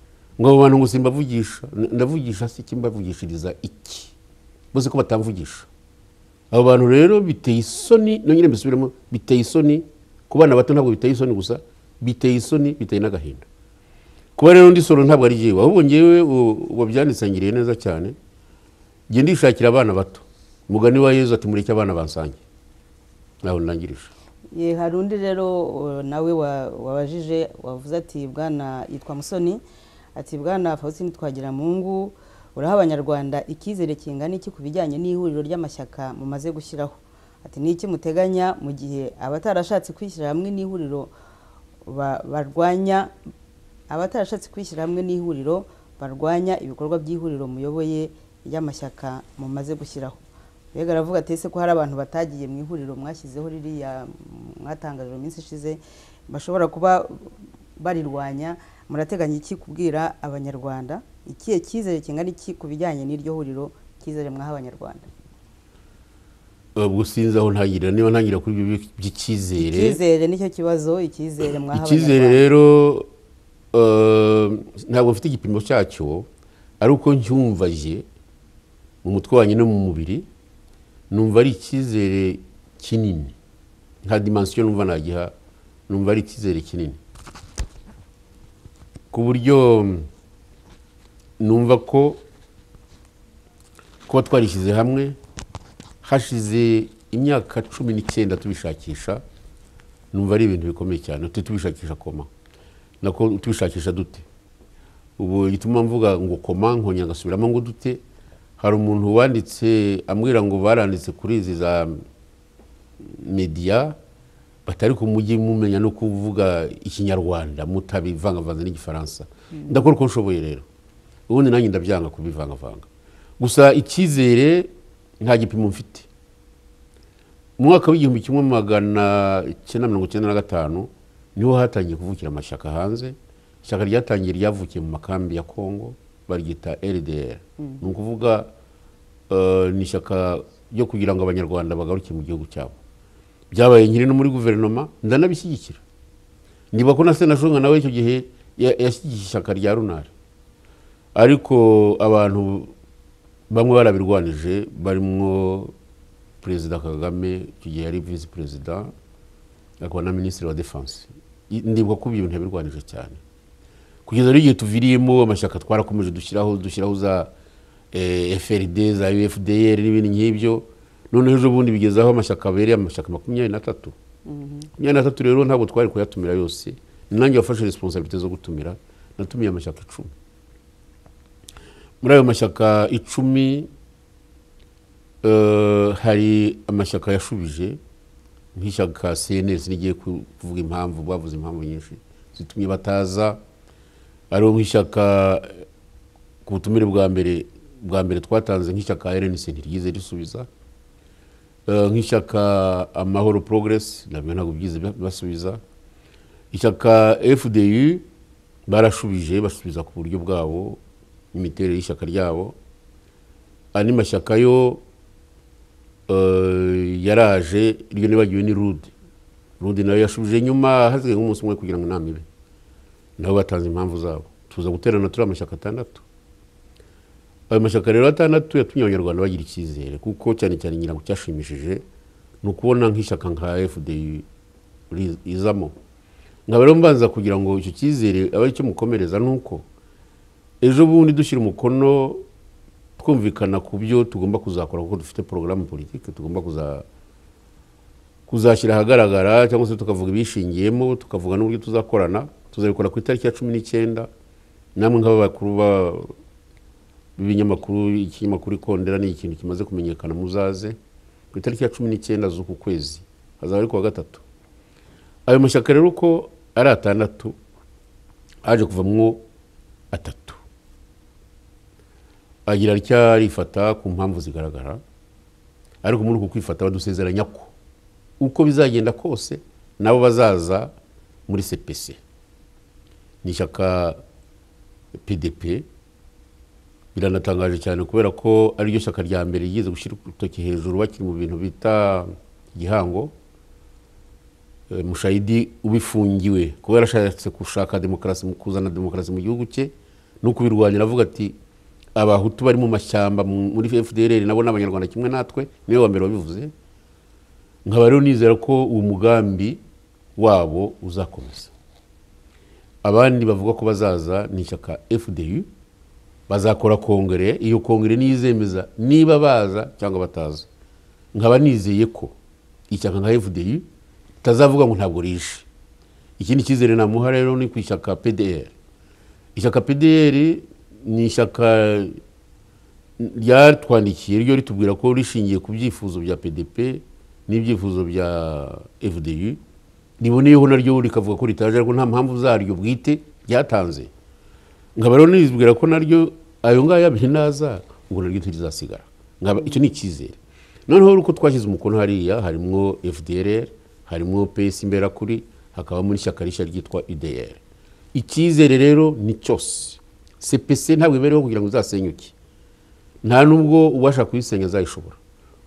ngo abo bantu ngo simbavugisha ndavugisha se iki mbavugishiriza iki bose ko batamvugisha abo bantu rero biteye isoni nongere mbisubiremo biteye isoni ku bana bato ntabwo biteye isoni gusa biteye isoni biteye n'agahinda kuba rero ndi solo ntabwo ari jyewe ahubwo ngewe u- wabyanditsangiriye neza cyane njye ndishakira abana bato umugani wa yezu ati mureke abana bansange nawe ndangirije Ye, hari undi rero uh, nawe wa- wabajije wavuze ati bwana yitwa musoni ati bwana faustin twagiramungu uraha abanyarwanda icyizere kingana iki ku bijyanye n'ihuriro ry'amashyaka mumaze gushyiraho ati ni iki muteganya mu gihe abatarashatse kwishyira hamwe n'ihuriro ba- barwanya abatarashatse kwishyira hamwe n'ihuriro barwanya ibikorwa by'ihuriro muyoboye ry'amashyaka mumaze gushyiraho mbega aravuga ati ese ko hari abantu batagiye mu ihuriro mwashyizeho ririya mwatangaje mu minsi ishize bashobora kuba barirwanya murateganya iki kubwira abanyarwanda ikihe cyizere kingana iki ku bijyanye n'iryo huriro cyizere mwaha abanyarwanda ubwo sinzi aho ntangirira niba ntangira kuri ibyo by'icyizere icyizere nicyo kibazo icyizere mwaha icyizere abanyarwanda rero eh, ntabwo mfite igipimo cyacyo ari uko ncyumvaje mu mutwe wanjye no mu mubiri numva ari icyizere kinini nta dimansiyo numva nagiha numva ari icyizere kinini ku buryo numva ko kuba twarishyize hamwe hashize imyaka cumi n'icyenda tubishakisha numva ari ibintu bikomeye cyane tujye tubishakisha koma nako tubishakisha dute ubu gituma mvuga ngo koma nkongera ngasubiramo ngo dute hari umuntu wanditse ambwira ngo baranditse kuri izi za mediya batari ku mujyi mumenya no kuvuga ikinyarwanda mutabivangavanze n'igifaransa ndakora uko nshoboye rero ubundi nanjye ndabyanga kubivangavanga gusa icyizere nta gipimo mfite mu mwaka w'igihumbi kimwe magana cyenda mirongo icyenda na gatanu niho hatangiye kuvukira amashyaka hanze ishyaka ryatangiye ryavukiye mu makambi ya kongo baryita rdr ni ukuvuga eh, ni ishyaka ryo kugira ngo abanyarwanda bagaruke mu gihugu cyabo byabaye nkiri no muri guverinoma ndanabishyigikira niba ko na senashonga nawe icyo gihe ya- yashyigikiye ishyaka rya runari ariko abantu bamwe barabirwanije barimo perezida kagame icyo gihe yari visi perezida akaba na minisitiri wa defanse I- ndibwa ko ibyo bintu yabirwanije cyane kugeza rero igihe tuviriyemo amashyaka twarakomeje dushyiraho dushyiraho za eh, frd za ufdr n'ibindi nk'ibyo noneho ejo bundi bigezaho amashyaka abereye amashyaka makumyabiri n'atatu makumyabiri n'atatu rero ntabwo twari kuyatumira yose ni nanjye wafashe resiponsabite zo gutumira natumiye amashyaka icumi muri ayo mashyaka icumi eh, hari amashyaka yashubije nk'ishyaka cns rigiye ku- kuvuga impamvu bavuze impamvu nyinshi zitumye bataza ariho nk'ishyaka eh, ku butumire bwa mbere bwa mbere twatanze nk'ishyaka rnc ntiryize risubiza Eh, nk'ishyaka amahoro progress nabyo ntabwo byize ba- basubiza ishyaka fdu barashubije basubiza ku buryo bwabo imiterere y'ishyaka ryabo andi mashyaka yo eh, yaraje iryo nibagiwe ni rude rude nayo yashubije nyuma hasigaye nk'umunsi umwe kugira ngo inama ibe nabo batanze impamvu zabo tuza guterana turiya mashyaka atandatu ayo mashyaka rero atandatu yatumye abanyarwanda bagira icyizere kuko cyane cyane ngira ngo cyashimishije ni ukubona nk'ishyaka nka fdu ri- rizamo nkaba rero mbanza kugira ngo icyo cyizere abe aricyo mukomereza ni uko ejo bundi dushyira umukono twumvikana ku byo tugomba kuzakora kuko dufite porogaramu politiki tugomba kuza kuzashyira ahagaragara cyangwa se tukavuga ibishingiyemo tukavuga n'uburyo tuzakorana tuzabikora ku itariki ya cumi n'icyenda namwe nk'abakuru ba- b'ibinyamakuru ikinyamakuru ikondera ni ikintu kimaze kumenyekana muzaze ku itariki ya cumi n'icyenda z'uku kwezi hazaba ari kuwa gatatu ayo mashyaka rero uko ari atandatu haje kuvamwo atatu agira rya rifata ku mpamvu zigaragara ariko muri uku kwifata badusezeranya ko uko bizagenda kose nabo bazaza muri cpc ni ishyaka pdp biranatangaje cyane kubera ko ariryo shyaka rya mbere ryigeze gushyira urutoki hejuru bakiri mu bintu bita igihango Eh, mushayidi ubifungiwe kuba yarashatse gushaka demokarasi mu kuzana demokarasi mu gihugu cye no kubirwanya aravuga ati abahutu bari mu mashyamba mu- muri fdrr nabo ni abanyarwanda kimwe natwe niwe wa mbere wabivuze nkaba rero nizera ko uwo mugambi wabo uzakomeza abandi bavuga ko bazaza ni ishyaka fdu bazakora kongere iyo kongere niyo izemeza niba baza cyangwa bataza nkaba nizeye ko ishyaka nka fdu ritazavuga ngo ntabwo rishe ikindi cyizere namuha rero ni ku ishyaka pdr ishyaka pdr ni ishyaka ryatwandikiye ryo ritubwira ko rishingiye ku byifuzo bya pdp n'ibyifuzo bya fdu riboneyeho naryo rikavuga ko ritaje ariko nta mpamvu zaryo bwite ryatanze nkaba rero nizwira ko naryo ayo ngayo abiri naza ubwo naryo turizasigara nkaba icyo ni icyizere noneho uko twashyize umukono hariya harimo fdr harimo pesi imberakuri hakabamo n'ishyaka rishya ryitwa idr icyizere rero ni cyose cpc ntabwo ibereho kugira ngo izasenyuke nta nubwo uwashaka kuyisenya azayishobora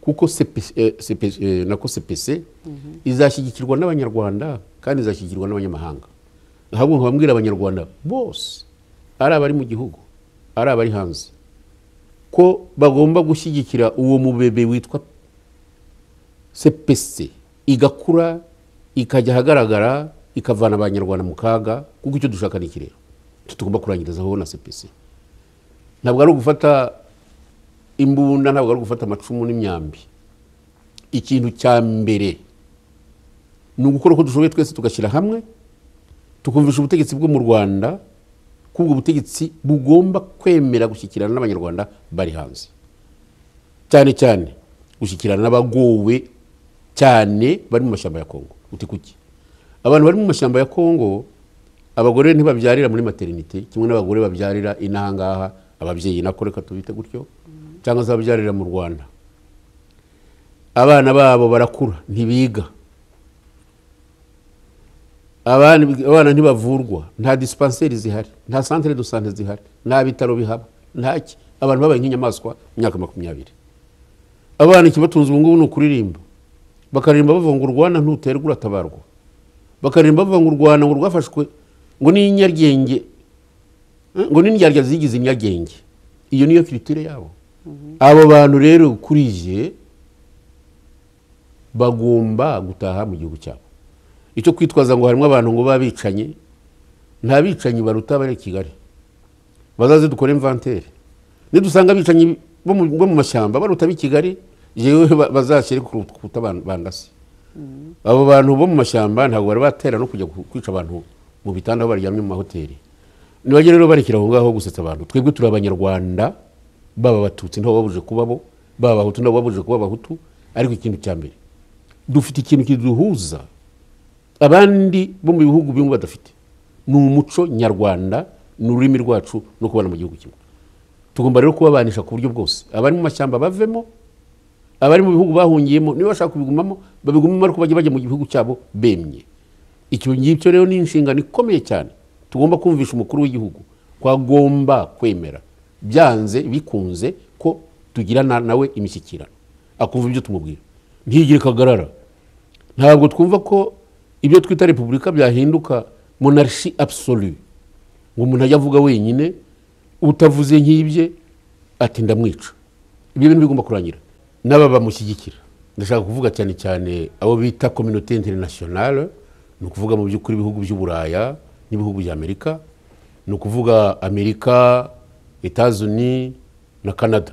kuko CPC eh, CPC, eh, nako cpc izashyigikirwa n'abanyarwanda kandi izashyigikirwa n'abanyamahanga ahubwo nkababwira abanyarwanda bose ari abari mu gihugu ari abari hanze ko bagomba gushyigikira uwo mubebe witwa cpc igakura ikajya ahagaragara ikavana abanyarwanda mu kaga kuko icyo dushaka ni iki rero tugomba kurangirizaho na cpc ntabwo ari ugufata imbunda ntabwo ari ugufata amacumu n'imyambi ikintu cya mbere ni ugukora uko dushoboye twese tugashyira hamwe tukumvisha ubutegetsi bwo mu rwanda ko ubwo butegetsi bugomba kwemera gushyikirana n'abanyarwanda bari hanze cyane cyane gushyikirana n'abagowe cyane bari mu mashyamba ya kongo uti kuki abantu bari mu mashyamba ya kongo abagore ntibabyarira muri materinite kimwe n'abagore babyarira inahangaha ababyeyi nako reka tubite gutyo cyangwa se babyarira mu rwanda abana babo barakura ntibiga abana ntibavurwa nta disipanseri zihari nta santire do sante zihari nta bitaro bihaba ntaki abantu babaye nk'inyamaswa mu myaka makumyabiri abana ikibatunze ubu ngubu ni ukuririmba bakaririmba bavuga ngo urwana ntuterwa uratabarwa bakaririmba bavuga ngo urwana ngo rwafashwe ngo ni inyaryenge ngo ni indyarya zigize inyaryenge iyo niyo kiritire yabo abo bantu rero ukuriye bagomba gutaha mu gihugu cyabo icyo kwitwaza ngo harimo abantu ngo baba bicanye nta bicanyi baruta bari i kigali bazaze dukore imvantere nidusanga abicanyi bo mu mashyamba baruta ab'i kigali yewe bazashyire kuruta bandase abo bantu bo mu mashyamba ntabwo bari batera no kujya kwica abantu mu bitanda aho baryamye mu mahoteli ntibajye rero barekera aho ngaho gusetsa abantu twebwe turi abanyarwanda baba abatutsi ntabwo babuje kubabo baba abahutu ntabwo babuje kuba abahutu ariko ikintu cya mbere dufite ikintu kiduhuza abandi bo mu bihugu bimwe badafite ni umuco nyarwanda ni ururimi rwacu no kubana mu gihugu kimwe tugomba rero kubabanisha ku buryo bwose abari mu mashyamba bavemo abari mu bihugu bahungiyemo niba bashaka kubigumamo babigumamo ariko bajya bajya mu gihugu cyabo bemye icyo ngicyo rero ni inshingano ikomeye cyane tugomba kumvisha umukuru w'igihugu ko agomba kwemera byanze bikunze ko tugirana nawe imishyikirano akumva ibyo tumubwira ntigire kagarara ntabwo twumva ko ibyo twita repubulika byahinduka monarshi absolu ngo umuntu ajya avuga wenyine utavuze nk'ibye ati ndamwica ibyo bintu bigomba kurangira n'aba bamushyigikira ndashaka kuvuga cyane cyane abo bita kominote interinasiyonale ni ukuvuga mu by'ukuri ibihugu by'uburaya n'ibihugu bya amerika ni ukuvuga amerika etazuni na canada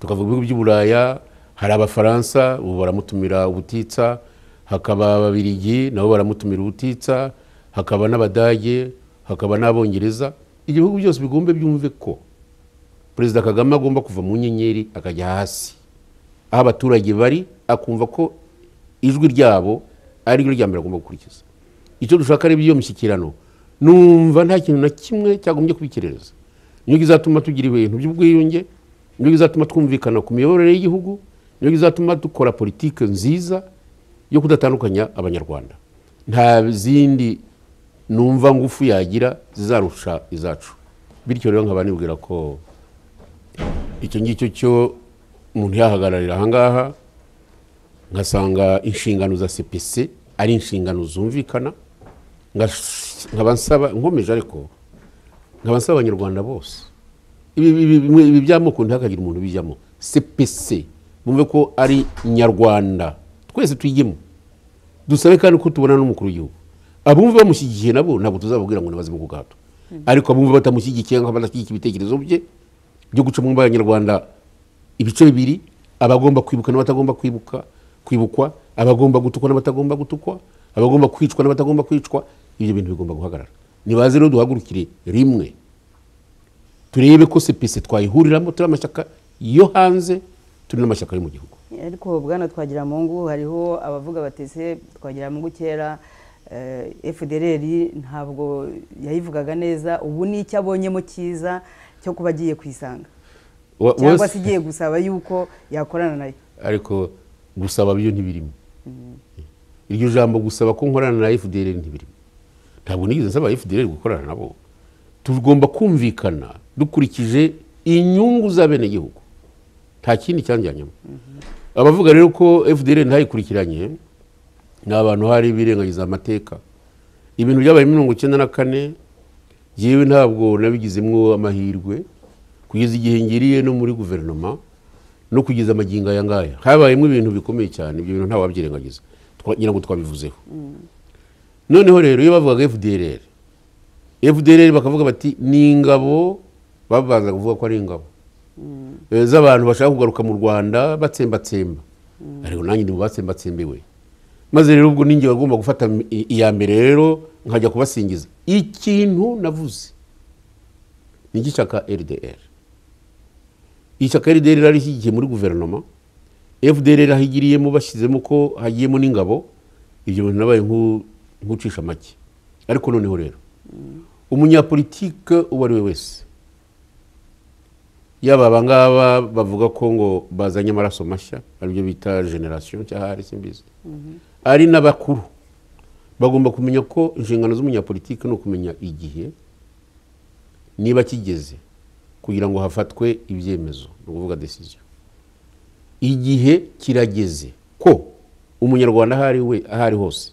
tukavuga ibihugu by'uburaya hari abafaransa ubu baramutumira ubutitsa hakaba ababirigi nabo baramutumira ubutitsa hakaba n'abadage hakaba n'abongereza ibihugu byose bigomba byumve ko perezida kagame agomba kuva mu nyenyeri akajya hasi aho abaturage bari akumva ko ijwi ryabo ari ryo rya mbere agomba gukurikiza icyo dushaka ari iyo mishyikirano numva nta kintu na kimwe cyagombye kubikirereza niyo izatuma tugira ibintu by'ubwiyunge niyo izatuma twumvikana ku miyoborere y'igihugu niyo izatuma dukora politiki nziza yo kudatandukanya abanyarwanda nta zindi numva ngufu yagira zizarusha izacu bityo rero nkaba nibwira ko icyo ngicyo cyo umuntu yahagararira ahangaha ngasanga inshingano za sepese ari inshingano zumvikana nkaba nsaba nkomeje ariko nkaba nsaba abanyarwanda bose ibi by'amoko ntihakagire umuntu ubijyamo sepese bumve ko ari nyarwanda twese twigemo dusabe kandi ko tubona n'umukuru w'igihugu abumva bamushyigikiye nabo ntabwo tuzababwira ngo nibaze ku gahato ariko abumva batamushyigikiye nk'aho badashyigikiye ibitekerezo bye byo gucamo mu banyarwanda ibice bibiri abagomba kwibuka n'abatagomba kwibuka kwibukwa abagomba gutukwa n'abatagomba gutukwa abagomba kwicwa n'abatagomba kwicwa ibyo bintu bigomba guhagarara nibaze rero duhagurukire rimwe turebe ko sepese twayihuriramo turi amashyaka yo hanze turi n'amashyaka yo mu gihugu ariko bwana twagira mungu hariho abavuga batese twagira mungu kera fdr ntabwo yayivugaga neza ubu ni icyo abonyemo cyiza cyo kuba agiye kuyisanga cyangwa se igiye gusaba yuko yakorana nayo ariko gusaba byo ntibirimo iryo jambo gusaba ko nkorana na fdr ntibirimo ntabwo nigeze nsaba fdr gukorana nabo tugomba kumvikana dukurikije inyungu z'abenegihugu nta kindi cyanjyanyemo abavuga rero ko fdr ntayikurikiranye ni abantu hari birengagiza amateka ibintu byabaye mirongo icyenda na kane yewe ntabwo nabigizemo amahirwe kugeza igihe ngiriye no muri guverinoma no kugeza amagingo aya ngaya habayemo ibintu bikomeye cyane ibyo bintu ntawabyirengagiza Twa- ngira ngo twabivuzeho noneho rero iyo bavugaga fdrr fdrr bakavuga bati ni ingabo babanza kuvuga ko ari ingabo Eh, z'abantu bashaka kugaruka mu rwanda batsembatsemba ariko nanjye ndi mu batsembatsembewe maze rero ubwo ninjye bagomba gufata i- iya mbere rero nkajya kubasingiza ikintu navuze ni igishaka rdr ishyaka rdr rari rishyigikiye muri guverinoma fdr ahigiriyemo bashyizemo ko hagiyemo n'ingabo ibyo bintu nabaye nk'u- nk'ucisha make ariko noneho rero umunyapolitike uwo ari we wese yaba aba ngaba bavuga ko ngo bazanye amaraso mashya aribyo bita generasiyo cyangwa ari simbizi ari n'abakuru bagomba kumenya ko inshingano z'umunyapolitike ni ukumenya igihe niba kigeze kugira ngo hafatwe ibyemezo ni ukuvuga decision igihe kirageze ko umunyarwanda aho ari we aho ari hose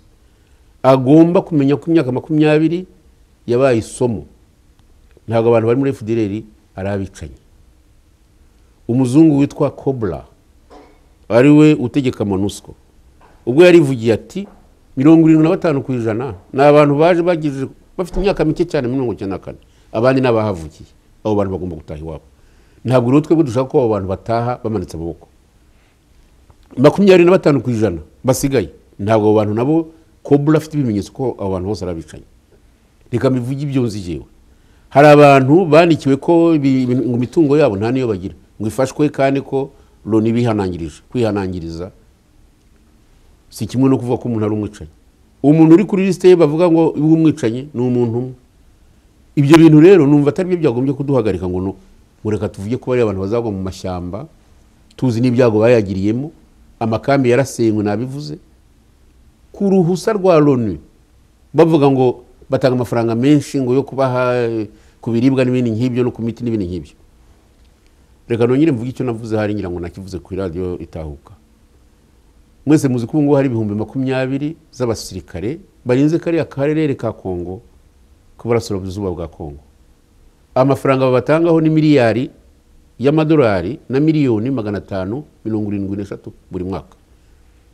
agomba kumenya ko imyaka makumyabiri yabaye isomo ntabwo abantu bari muri fdr ari abicanyi umuzungu witwa kobra ari we utegeka monusco ubwo yarivugiye ati mirongo irindwi na batanu ku ijana ni abantu baje bagije bafite imyaka mike cyane muri mirongo icyenda na kane abandi ni abahavukiye abo bantu bagomba gutaha iwabo ntabwo rero twebwe dushaka ko abo bantu bataha bamanitse amaboko makumyabiri na batanu ku ijana basigaye ntabwo abo bantu nabo kobra afite ibimenyetso ko abo bantu bose ari abicanyi reka mbivuge ibyo nzi jewe hari abantu bandikiwe ko ibi- ibi- ngo imitungo yabo nta niyo bagira ngo ifashwe kandi ko loni bihanangirije kwihanangiriza si kimwe no kuvuga ko umuntu ari umwicanyi umuntu uri kuri lisite ye bavuga ngo uwo umwicanyi ni umuntu umwe ibyo bintu rero numva atari byo byagombye kuduhagarika ngo no ngo reka tuvuge ko bariya abantu bazagwa mu mashyamba tuzi n'ibyago bayagiriyemo amakambi yarasenywe nabivuze ku ruhusa rwa loni bavuga ngo batanga amafaranga menshi ngo yo kubaha eh, ku biribwa n'ibindi nk'ibyo no ku miti n'ibindi nk'ibyo reka nongere mvuge icyo navuze hari ngira ngo nakivuze ku iradiyo itahuka mwese muzi ko ubu ngubu hari ibihumbi makumyabiri z'abasirikare barinze kariya karere ka kongo ku burasirazuba bwa kongo amafaranga babatangaho ni miliyari y'amadolari na miliyoni magana atanu mirongo irindwi n'eshatu buri mwaka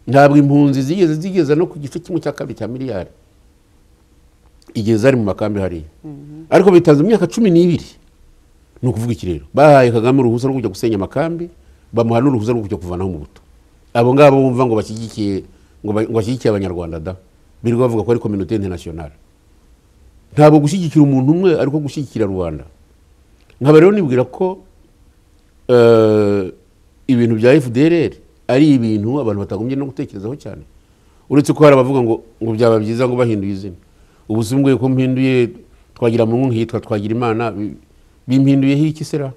ntabwo impunzi zigeze zigeza no ku gice kimwe cya kabiri cya miliyari igihe zari mu makambi hariya ariko bitanze mu myaka cumi n'ibiri ni ukuvuga iki rero bahaye kagame uruhusa rwo kujya gusenya amakambi bamuha n'uruhusa rwo kujya kuvanaho mu buto abo ngabo bumva ngo bashyigikiye ngo ba- ngo bashyigikiye abanyarwanda da birirwa bavuga ko ari kominote internationale ntabwo gushyigikira umuntu umwe ariko gushyigikira rubanda nkaba rero nibwira ko eh, ibintu bya fdrr ari ibintu abantu batagombye no gutekerezaho cyane uretse ko hari abavuga ngo ngo byaba byiza ngo bahinduye izina ubu simbwiye ko mpinduye twagira mungu nkitwa twagira imana bi- bimpinduyeho iki sera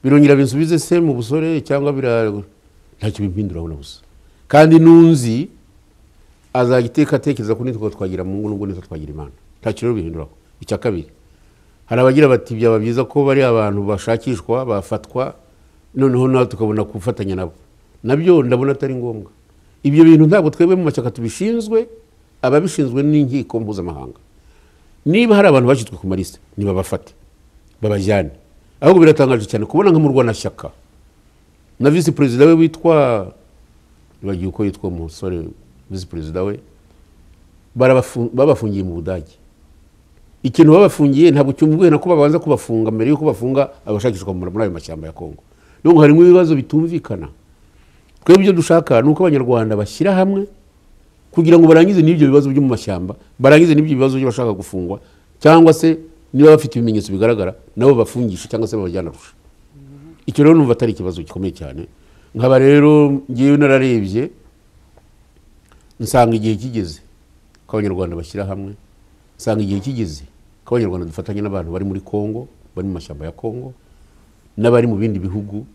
birongera binsubize se mu busore cyangwa bira ntacyo bimpinduraho na busa kandi n'unzi azajya iteka atekereza ko nitwa twagira mungu nubwo nitwa twagira imana ntacyo rero bihinduraho icya kabiri hari abagira bati byaba byiza ko bari abantu bashakishwa bafatwa noneho nawe tukabona gufatanya nabo nabyo ndabona atari ngombwa ibyo bintu ntabwo twebwe mu mashyaka tubishinzwe ababishinzwe n'inkiko mpuzamahanga niba hari abantu bashyizwe ku malisite nibabafate babajyane ahubwo biratangaje cyane kubona nka murwanashyaka na visi perezida we witwa bagiye uko yitwa umusore visi perezida we barabafu- babafungiye mu budage ikintu babafungiye ntabwo cyumvuye na ko babanza kubafunga mbere y'uko bafunga abashakishwa muri muri ayo mashyamba ya kongo nubwo harimo ibibazo bitumvikana twebwe ibyo dushaka ni uko abanyarwanda bashyira hamwe kugira ngo barangize n'ibyo bibazo byo mu mashyamba barangize n'ibyo bibazo by'abashaka gufungwa cyangwa se niba bafite ibimenyetso bigaragara nabo bafungishe cyangwa se babajyanarusha icyo rero numva atari ikibazo gikomeye cyane nkaba rero ngewe nararebye nsanga igihe kigeze ko abanyarwanda bashyira hamwe nsanga igihe kigeze ko abanyarwanda dufatanya n'abantu bari muri kongo bari mu mashyamba ya kongo n'abari mu bindi bihugu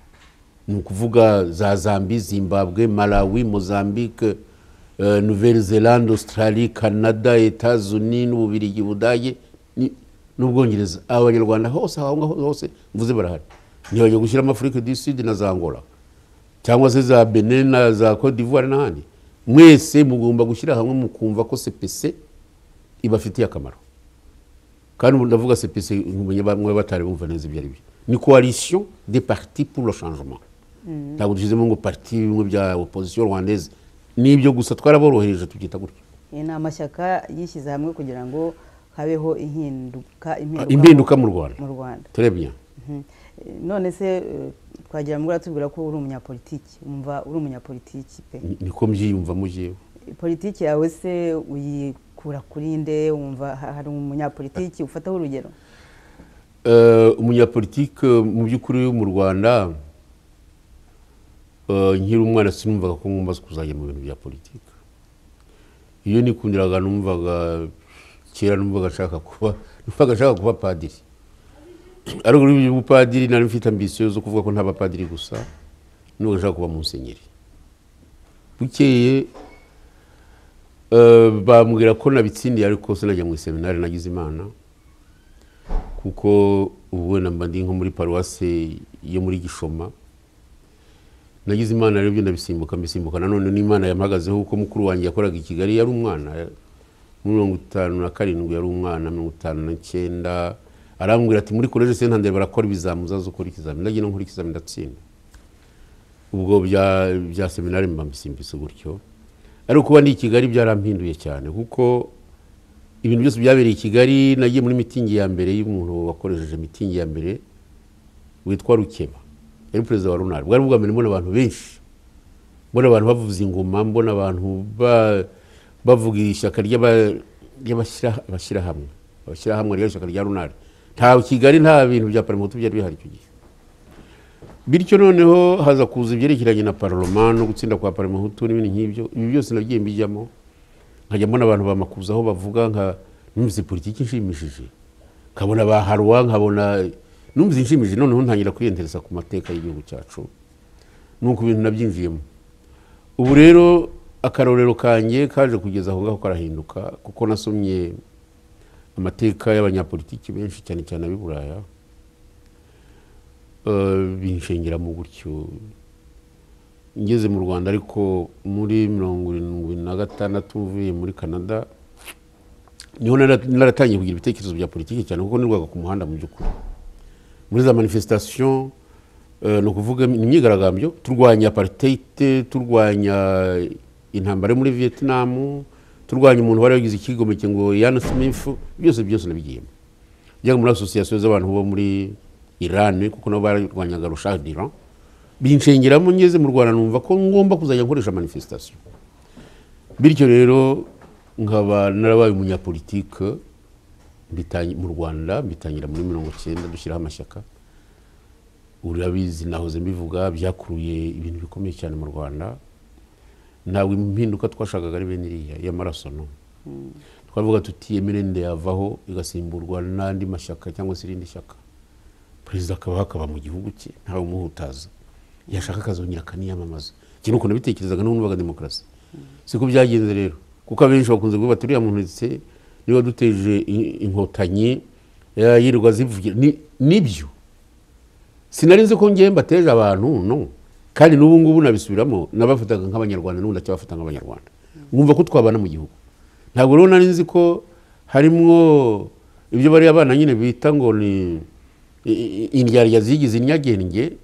ni ukuvuga za zambi zimbabwe malawi mozambique eh, nouvelle zelande australie canada etats-unis n'ububirigi budage ni- n'ubwongereza aba banyarwanda hose aho ngaho hose mvuze barahari ntibajya gushyiramo afurike du sud na za angola cyangwa se za benin na za cote d'ivoire n'ahandi mwese mugomba gushyira hamwe mukumva ko sepese ibafitiye akamaro kandi ubu ndavuga sepesi mwe batari bumva neza ibyo ari byo ni coalition des partis pour le changement ntabwo dushyizemo ngo parti bimwe bya opposition rwandaise ni ibyo gusa twaraborohereje tubyita gutyo Iyi ni amashyaka yishyize hamwe kugira ngo habeho ihinduka Ah, impinduka mu Rwanda. mu Rwanda turebye Mhm. Eh, none se eh, twagira ngo uratubwira ko uri umunyapolitiki umva uri umunyapolitiki pe niko mbyiyumvamo jewe politiki yawe se uyikura kuri nde wumva ha- hari umunyapolitiki ufataho urugero Eh, umunyapolitike mu by'ukuri mu rwanda eh, nkiri umwana sinumvaga ko ngomba kuzajya mu bintu bya politiki iyo nikundiraga numvaga kera numvaga nshaka kuba numvaga nshaka kuba padiri ariko kuri ubu padiri nari mfite ambisiyo zo kuvuga ko ntaba padiri gusa numvaga nshaka kuba musenyeri bukeye eh, bambwira ko nabitsindiye ariko sinajya mu iseminari nagize imana kuko ubu wenda mba ndi nko muri paruwasi yo muri gishoma nagize imana rero ibyo ndabisimbuka mbisimbuka nanone n'imana yampagazeho kuko mukuru wanjye yakoraga i kigali yari umwana muri mirongo itanu na karindwi yari umwana mirongo itanu na cyenda arambwira ati muri koleji sentandere barakora ibizami uzaze ukora ikizami ndagira ngo nkore ikizami ndatsinda ubwo bya bya seminari mba mbisimbise gutyo ariko kuba ndi i kigali byarampinduye cyane kuko ibintu byose byabereye i kigali nagiye muri mitingi ya mbere y'umuntu wakoresheje mitingi ya mbere witwa rukeba yari perezida wa runari bwari bwa mbere mbona abantu benshi mbona abantu bavuza ingoma mbona abantu ba- bavuga ishyaka ry'aba- ry'abashyira- abashyirahamwe abashyirahamwe ryari ishyaka rya runari nta kigali nta bintu bya parimoto byari bihari icyo gihe bityo noneho haza kuza ibyerekeranye na paroma no gutsinda kwa paramahutu n'ibindi nk'ibyo ibi byose nagiye mbijyamo nkajya mbona abantu bamakuza aho bavuga nka numvise politiki inshimishije nkabona ba harwa nkabona numvise inshimishije noneho ntangira kwiyendereza ku mateka y'igihugu cyacu nuko ibintu nabyinjiyemo ubu rero akarorero kanjye kaje kugeza aho ngaho karahinduka kuko nasomye amateka y'abanyapolitiki benshi cyane cyane ab'i buraya Eh, binshengeramo gutyo ngeze mu rwanda ariko muri mirongo irindwi na gatandatu mvuye muri canada niho nara- naratangiye kugira ibitekerezo bya politiki cyane kuko nirwaga ku muhanda mu by'ukuri muri za manifestation eh, ni ukuvuga im- imyigaragambyo turwanya apartheid turwanya intambara yo muri vietnam turwanya umuntu wari wagize ikigomeke ngo Ian Smith byose byose nabigiyemo byari muri asosiyasiyo z'abantu bo muri irani kuko nabo bararwanyaga rusha diran binshengeramo ngeze mu rwanda numva ko ngomba kuzajya nkoresha manifestation bityo rero nkaba narabaye umunyapolitike mbitangi- mu rwanda mbitangira muri mirongo cyenda dushyiraho amashyaka urabizi nahoze mbivuga byakuruye ibintu bikomeye cyane mu rwanda ntabwo impinduka twashakaga ari bene iriya y'amaraso no twavuga tuti emirende yavaho igasimburwa n'andi mashyaka cyangwa se irindi shyaka perezida akaba hakaba mu gihugu cye ntawe umuhutaza yashaka akazongera akaniyamamaza iki ni ukuntu nabitekerezaga n'ubundi demokarasi siko byagenze rero kuko abenshi bakunze kuvuga bati uriya muntu ndetse niba duteje in- inkotanyi eh, yirirwa zivugira Ni- nibyo sinari nzi ko ngiye mbateje abantu no kandi n'ubu ngubu nabisubiramo nabafataga nk'abanyarwanda n'ubu ndacyabafata nk'abanyarwanda nkumva ko twabana mu gihugu ntabwo rero nari nzi ko harimwo ibyo bariya bana nyine bita ngo ni i- i- indyarya zigize inyagenge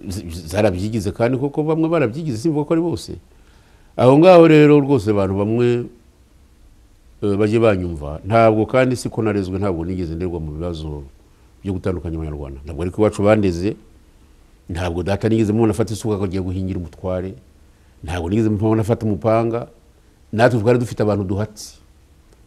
zi- zarabyigize kandi koko bamwe barabyigize simvuga ko ari bose aho ngaho rero rwose abantu bamwe eh, bajye banyumva ntabwo kandi siko narezwe ntabwo nigeze nderwa mu bibazo byo gutandukanya abanyarwanda ntabwo ariko iwacu bandeze ntabwo data nigeze mubona afata isuka akagiye guhingira umutware ntabwo nigeze mubona afata umupanga natwe twari dufite abantu duhatse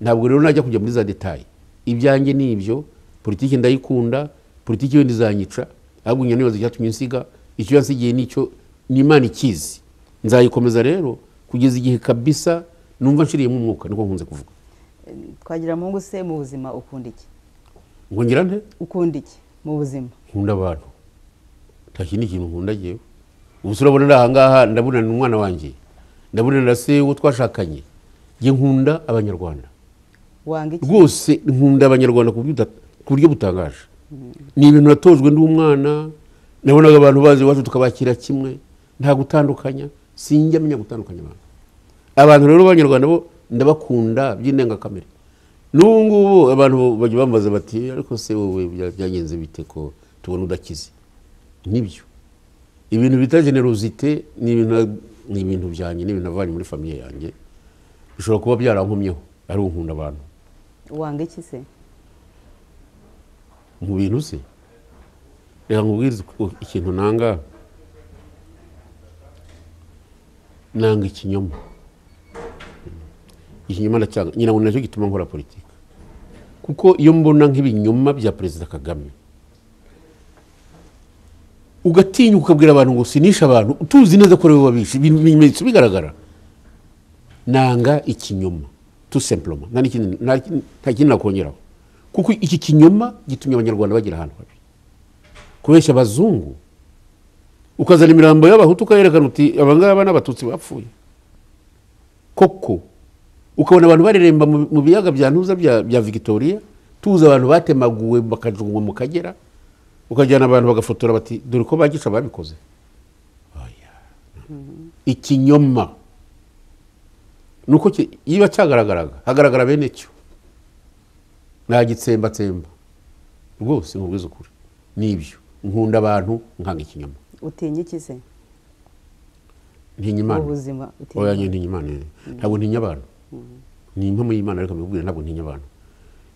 ntabwo rero najya kujya muri za detaye ibyanjye ni ibyo politiki ndayikunda politiki yo ntizanyica ahubwo njya nibaza icyatumye nsiga icyo yansigiye nicyo ni imana ikizi nzayikomeza rero kugeza igihe kabisa numva nshiriyemo umwuka niko nkunze kuvuga twagira mungu se mu buzima ukunda iki ngo ngira nte ukunda iki mu buzima nkunda abantu nta kindi kintu nkunda ngewe ubu se urabona ari ahangaha ndabonana n'umwana wanjye ndabonana na se uwo twashakanye njye nkunda abanyarwanda wanga iki rwose nkunda abanyarwanda ku buryo buta- ku buryo butangaje ni ibintu natojwe ndi umwana nabonaga abantu bazi iwacu tukabakira kimwe nta gutandukanya sinjya menya gutandukanya abantu abantu rero b'abanyarwanda bo ndabakunda by'indengakamere n'ubu ngubu abantu bajya bambaza bati ariko se wowe bya- byagenze bite ko tubona udakize nibyo ibintu bita generosite ni ibintu ni ibintu byanjye ni ibintu navanye muri famiye yanjye bishobora kuba byarankomyeho ari unkunda abantu wanga iki se mu bintu se reka nkubwirize uko- ikintu nanga nanga ikinyoma ikinyoma ndacyanga nyina ngo ni nacyo gituma nkora politiki kuko iyo mbona nk'ibinyoma bya perezida kagame ugatinyuka ukabwira abantu ngo sinishe abantu tuzi neza ko ari we wabishe ibintu ibimenyetso bigaragara nanga ikinyoma tu semploma nta n'ikindi- nta n'ikindi- nta kindi nakongeraho kuko iki kinyoma gitumye abanyarwanda bagira ahantu habi kubeshya abazungu ukazana imirambo y'abahutu ukayerekana uti abangaba n'abatutsi bapfuye koko ukabona abantu bareremba mu mu biyaga bya ntuza bya bya victoria tuzi abantu batemaguwe bakajugunywa mu kagera ukajyana abantu bagafotora bati dore ko bagisha babikoze Oya. ikinyoma nuko ki- iyo cyagaragaraga hagaragara bene cyo nta gitsembatsemba rwose nkubwiza ukuri nibyo nkunda abantu nkanga ikinyoma utinya iki se ntinya imana ubuzima utinya oya njye ntinya imana ntabwo ntinya abantu ni impamo y'imana ariko mbibwira ntabwo ntinya abantu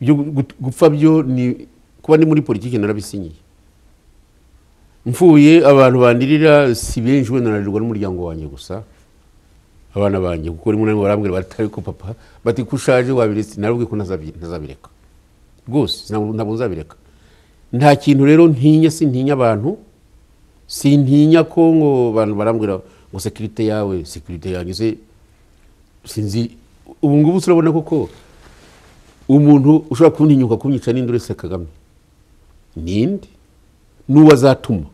ibyo gu- gu- gupfa byo ni kuba ndi muri politiki narabisinyiye mfuye abantu bandirira si benshi wenda nararirwa n'umuryango wanjye gusa abana banjye kuko rimwe na rimwe barambwira batari ko papa bati ko ushaje wabiretse narubwiye ko ntazabi- ntazabireka rwose ntabwo ntabwo nzabireka nta kintu rero ntinya sintinya abantu sintinya ko ngo abantu barambwira ngo sekirite yawe sekirite yanjye se sinzi ubu ngubu turabona koko umuntu ushobora kuntinyuka kumyica n'indi uretse kagame ninde n'uwo azatuma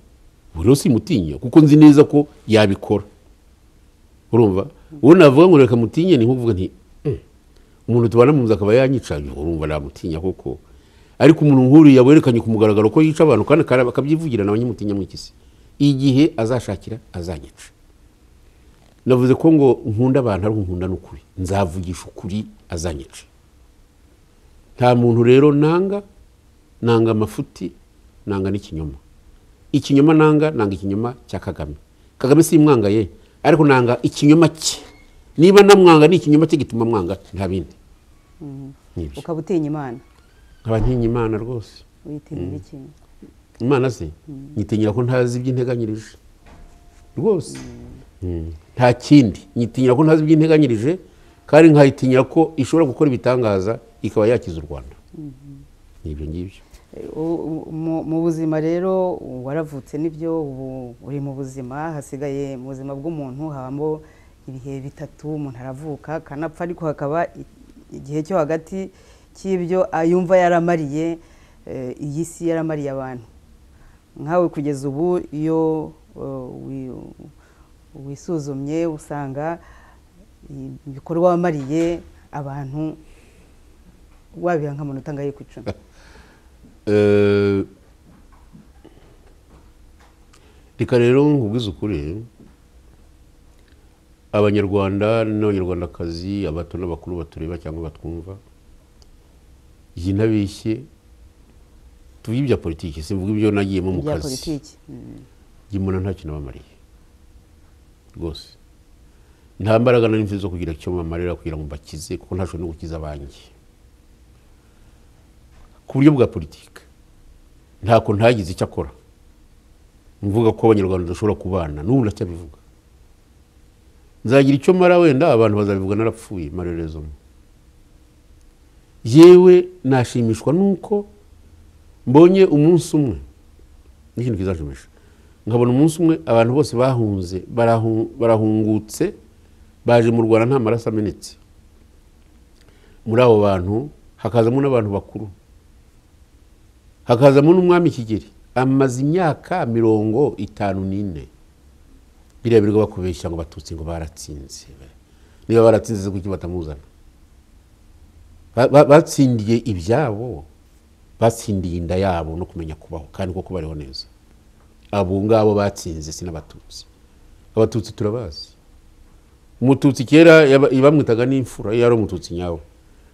buri wese simutinya kuko nzi neza ko yabikora urumva uwo navuga ngo reka mutinye ni nkuvuga nti "Mm, umuntu tubana mu nzu akaba yanyica urumva namutinya koko ariko umuntu nkuriya werekanye ku mugaragaro ko yica abantu kandi akara- akabyivugira na banyamutinya mu iki si igihe azashakira azanyica navuze ko ngo nkunda abantu ari nkunda n'ukuri nzavugisha ukuri azanyica nta muntu rero nanga nanga amafuti nanga n'ikinyoma ikinyoma nanga nanga ikinyoma cya kagame kagame simwanga ye ariko nanga ikinyoma cye niba namwanga ni ikinyoma cye gituma mwanga nta bindi Nibyo. ukaba utinya imana nkaba ntinya imana rwose uyitinyira iki imana se nyitinyira ko ntazi iby'integanyirije rwose Mm. nta kindi nyitinyira ko ntazi iby'integanyirije kandi nkayitinyira ko ishobora gukora ibitangaza ikaba yakiza u rwanda nibyo ngibyo Eh, u- u- mu- mu buzima rero waravutse nibyo ubu uri mu buzima hasigaye mu buzima bw'umuntu habamo ibihe bitatu umuntu aravuka akanapfa ariko hakaba i- igihe cyo hagati cy'ibyo yumva yaramariye eh, iyi si yaramariye abantu nkawe kugeza ubu iyo eh, wi- wisuzumye usanga i- ibikorwa wamariye abantu wabiha nk'amanota angahe ku icumi Eh, reka rero nkubwize ukuri abanyarwanda n'abanyarwandakazi abato n'abakuru batureba cyangwa batwumva iyi ntabishye tuvuge ibya politiki simvuga ibyo nagiyemo mu bya kazi politiki Mm. njye mbona nta kintu abamariye rwose nta mbaraga nari mfite zo kugira icyo bamarira kugira ngo mbakize kuko ntashobora no gukiza abanjye ku buryo bwa politiki ntako ntagize icyo akora mvuga ko abanyarwanda badashobora kubana n'ubu ndacyabivuga nzagira icyo mara wenda abantu bazabivuga narapfuye marerezamo yewe nashimishwa n'uko mbonye umunsi umwe n'ikintu kizashimisha nkabona umunsi umwe abantu bose bahunze barahu- barahungutse baje mu rwanda nta maraso amenetse muri abo bantu hakazamo n'abantu bakuru hakazamo n'umwami kigeri amaze imyaka mirongo itanu n'ine biriya birirwa bakubeshya ngo batutsi ngo baratsinze niba baratsinze se kuki batamuzana Ba- ba- batsindiye ibyabo batsindiye inda yabo no kumenya kubaho kandi koko bariho neza abo ngabo batsinze si n'abatutsi abatutsi turabazi umututsi kera yaba- bamwitaga n'imfura iyo ari umututsi nyawe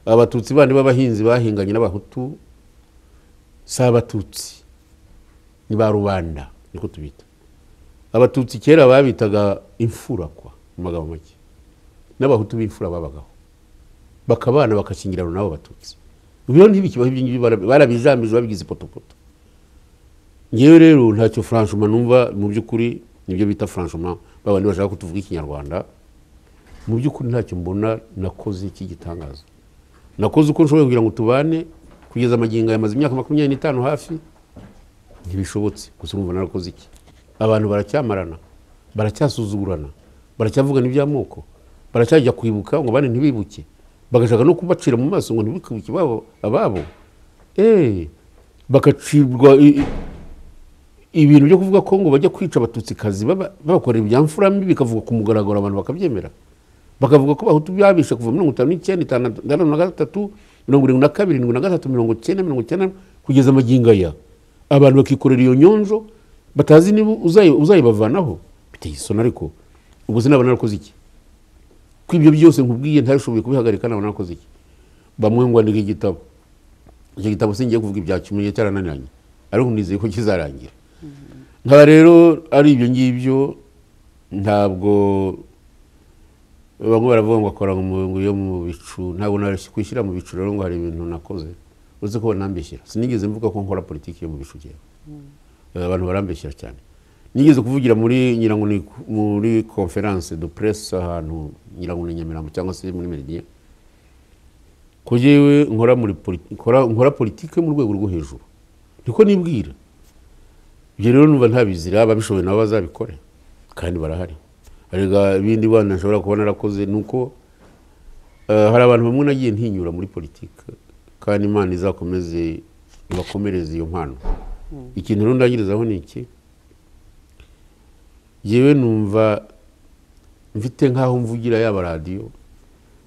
abatutsi bandi b'abahinzi bahinganye n'abahutu si abatutsi ni ba rubanda niko tubita abatutsi kera babitaga imfura kwa mu magambo make n'abahutu b'imfura babagaho bakabana bagakingirana n'abo batutsi ibyo ntibikibaho ibyo ngibyo barabijamije babigize ipotopoto ngewe rero ntacyo franchuma numva mu by'ukuri nibyo bita franchuma babandi bashaka kutuvuga ikinyarwanda mu by'ukuri ntacyo mbona nakoze iki gitangaza nakoze uko nshoboye kugira ngo tubane kugeza amagingo yamaze imyaka makumyabiri n'itanu hafi ntibishobotse gusa urumva narakoze iki abantu baracyamarana baracyasuzugurana baracyavugana iby'amoko baracyajya kwibuka ngo abandi ntibibuke bagashaka no kubacira mu maso ngo ntibikibuke ababo ababo eee bagacirwa i- i- ibintu byo kuvuga ko ngo bajya kwica abatutsikazi baba- babakorera ibyamfura mibi bikavugwa ku mugaragaro abantu bakabyemera bakavuga ko bahutu byabishe kuva mirongo itanu n'icyenda itandatu itandatu na gatatu mirongo irindwi na kabiri irindwi na gatatu mirongo icyenda mirongo icyenda kugeza amagingo aya abantu bakikorera iyo nyonjo batazi niba uzayi- uzayibavanaho biteye isoni ariko ubwo sinabona narakoze iki ko ibyo byose nkubwiye ntabishoboye kubihagarika nabona narakoze iki bamwe ngo andika igitabo icyo gitabo singiye kuvuga ibya kimenye cyarananiranye ariko nizeye ko kizarangira nkaba rero ari ibyo ngibyo ntabwo bamwe baravuga ngo akora mu ngo yo mu bicu ntabwo narashyi kwishyira mu bicu rero ngo hari ibintu nakoze uretse ko banambeshyira sinigeze mvuga ko nkora politiki yo mu bicu kera Eh, abantu barambeshyira cyane nigeze kuvugira muri nyirango ni muri conference de presse ahantu nyirango ni Nyamirambo cyangwa se muri Meridian ko jyewe nkora muri politi- nkora- nkora politike mu rwego rwo hejuru niko nibwira ibyo rero numva ntabizira ababishoboye nabo bazabikore kandi barahari arega ibindi bana nshobora kuba narakoze ni uko eh, hari abantu bamwe nagiye ntinyura muri politike kandi imana izakomeze ibakomereze iyo mpano ikintu rero ndangirizaho ni iki yewe numva mfite nk'aho mvugira yaba radiyo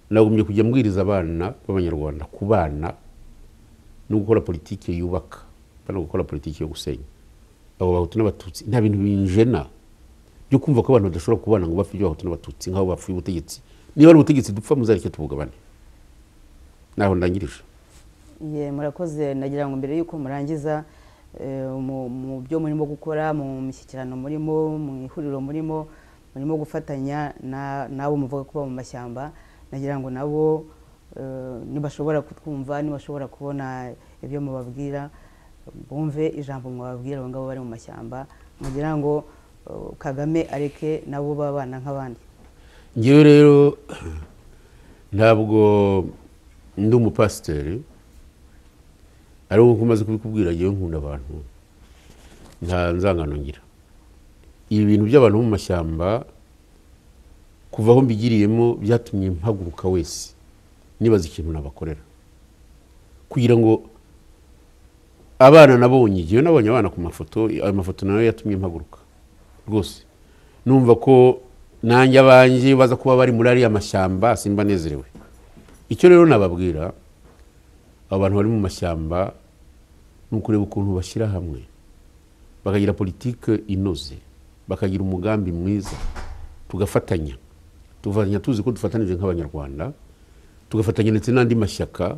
nagombye kujya mbwiriza abana b'abanyarwanda ku bana no gukora politiki yubaka no gukora politiki yo gusenya abo bahutu n'abatutsi nta bintu binjena byo kumva ko abantu badashobora kubana ngo bapfe ibyo bahutu n'abatutsi nk'aho bapfuye ubutegetsi niba ari ubutegetsi dupfa muzareke tubugabane naho ndangirije Ye, murakoze nagira ngo mbere y'uko murangiza eh, mu mu byo murimo gukora mu mishyikirano murimo mu ihuriro murimo murimo gufatanya na- n'abo muvuga kuba mu mashyamba nagira ngo nabo eh, nibashobora kutwumva nibashobora kubona ibyo mubabwira bumve ijambo mwababwira abo ngabo bari mu mashyamba mugira ngo eh, kagame areke nabo babana nk'abandi ngewe rero ntabwo ndi umupasiteri ariko nkuko umaze kubikubwira ngewe nkunda abantu nta nzangano ngira ibi bintu by'abantu bo mu mashyamba kuva aho mbigiriyemo byatumye mpaguruka wese nibaza ikintu nabakorera kugira ngo abana nabonye ngewe nabonye abana ku mafoto ayo mafoto nayo yatumye mpaguruka rwose numva ko nanjye abanjye baza kuba bari muri ariya mashyamba simba nezerewe icyo rero nababwira abantu bari mu mashyamba ni ukureba ukuntu bashyira hamwe bakagira politike inoze bakagira umugambi mwiza tugafatanya tugafatanya tuzi ko dufatanije nk'abanyarwanda tugafatanya ndetse n'andi mashyaka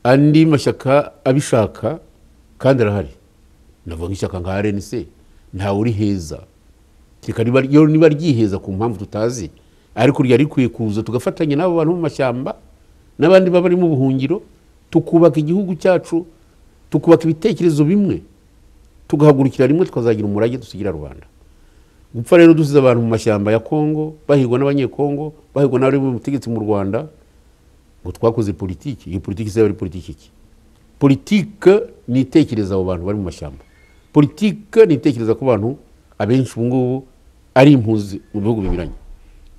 andi mashyaka abishaka kandi arahari navuga nk'ishyaka nka rnc ntawe uri heza reka riba- ryo niba ryiheza ku mpamvu tutazi ariko ryari rikwiye kuza tugafatanya n'abo bantu mu mashyamba n'abandi baba bari mu buhungiro tukubaka igihugu cyacu tukubaka ibitekerezo bimwe tugahagurukira rimwe tukazagira umurage dusigira rubanda gupfa rero dusize abantu mu mashyamba ya kongo bahigwa n'abanyekongo bahigwa n'abari mu butegetsi mu rwanda ngo twakoze politiki iyo politiki izaba ari politiki iki politike ni itekereza abo bantu bari mu mashyamba politike ni itekereza ku bantu abenshi ubu ngubu ari impunzi mu bihugu binyuranye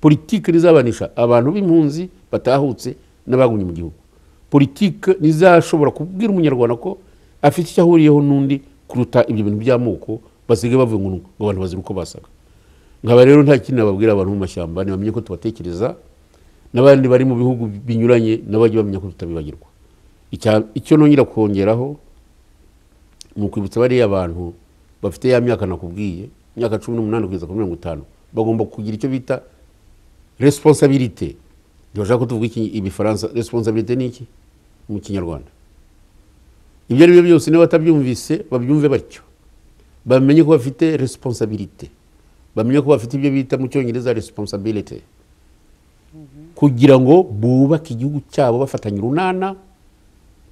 politike nizabanisha abantu b'impunzi batahutse n'abagumye mu gihugu politike nizashobora kubwira umunyarwanda ko afite icyo ahuriyeho n'undi kuruta ibyo bintu by'amoko basigaye bavuga ngo ngo abantu bazira uko basaga nkaba rero nta kindi nababwira abantu mu mashyamba ntibamenye ko tubatekereza n'abandi bari mu bihugu binyuranye nabo bajye bamenya ko tutabibagirwa Icya- icyo nongera kongeraho ni ukwibutsa bariya bantu bafite ya myaka nakubwiye imyaka cumi n'umunani kugeza kuri mirongo itanu bagomba kugira icyo bita resiponsabirite ntibashaka ko tuvuga iki- ibifaransa resiponsabirite ni iki mu kinyarwanda ibyo ari byo byose niba batabyumvise babyumve batyo bamenye ko bafite resiponsabirite bamenye ko bafite ibyo bita mu cyongereza resiponsabirite kugira ngo bubake igihugu cyabo bafatanya urunana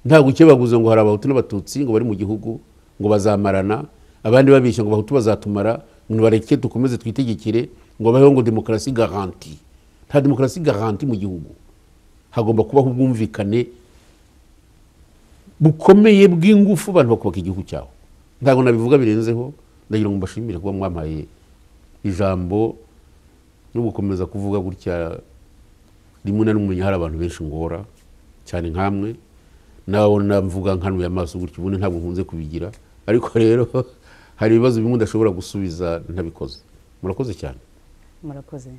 nta gukebaguza ngo hari abahutu n'abatutsi ngo bari mu gihugu ngo bazamarana abandi babeshya ngo abahutu bazatumara ngo bareke dukomeze twitegekere ngo babeho ngo demokarasi garanti nta demokarasi garanti mu gihugu hagomba kubaho ubwumvikane bukomeye bw'ingufu abantu bakubaka igihugu cyawe ntabwo nabivuga birenzeho ndagira ngo mbashimire kuba mwampaye ijambo no gukomeza kuvuga gutya rimwe na rimwe hari abantu benshi ngora cyane nkamwe nawe namvuga nkanuye amaso gutya ubundi ntabwo nkunze kubigira ariko rero hari ibibazo bimwe udashobora gusubiza ntabikoze murakoze cyane murakoze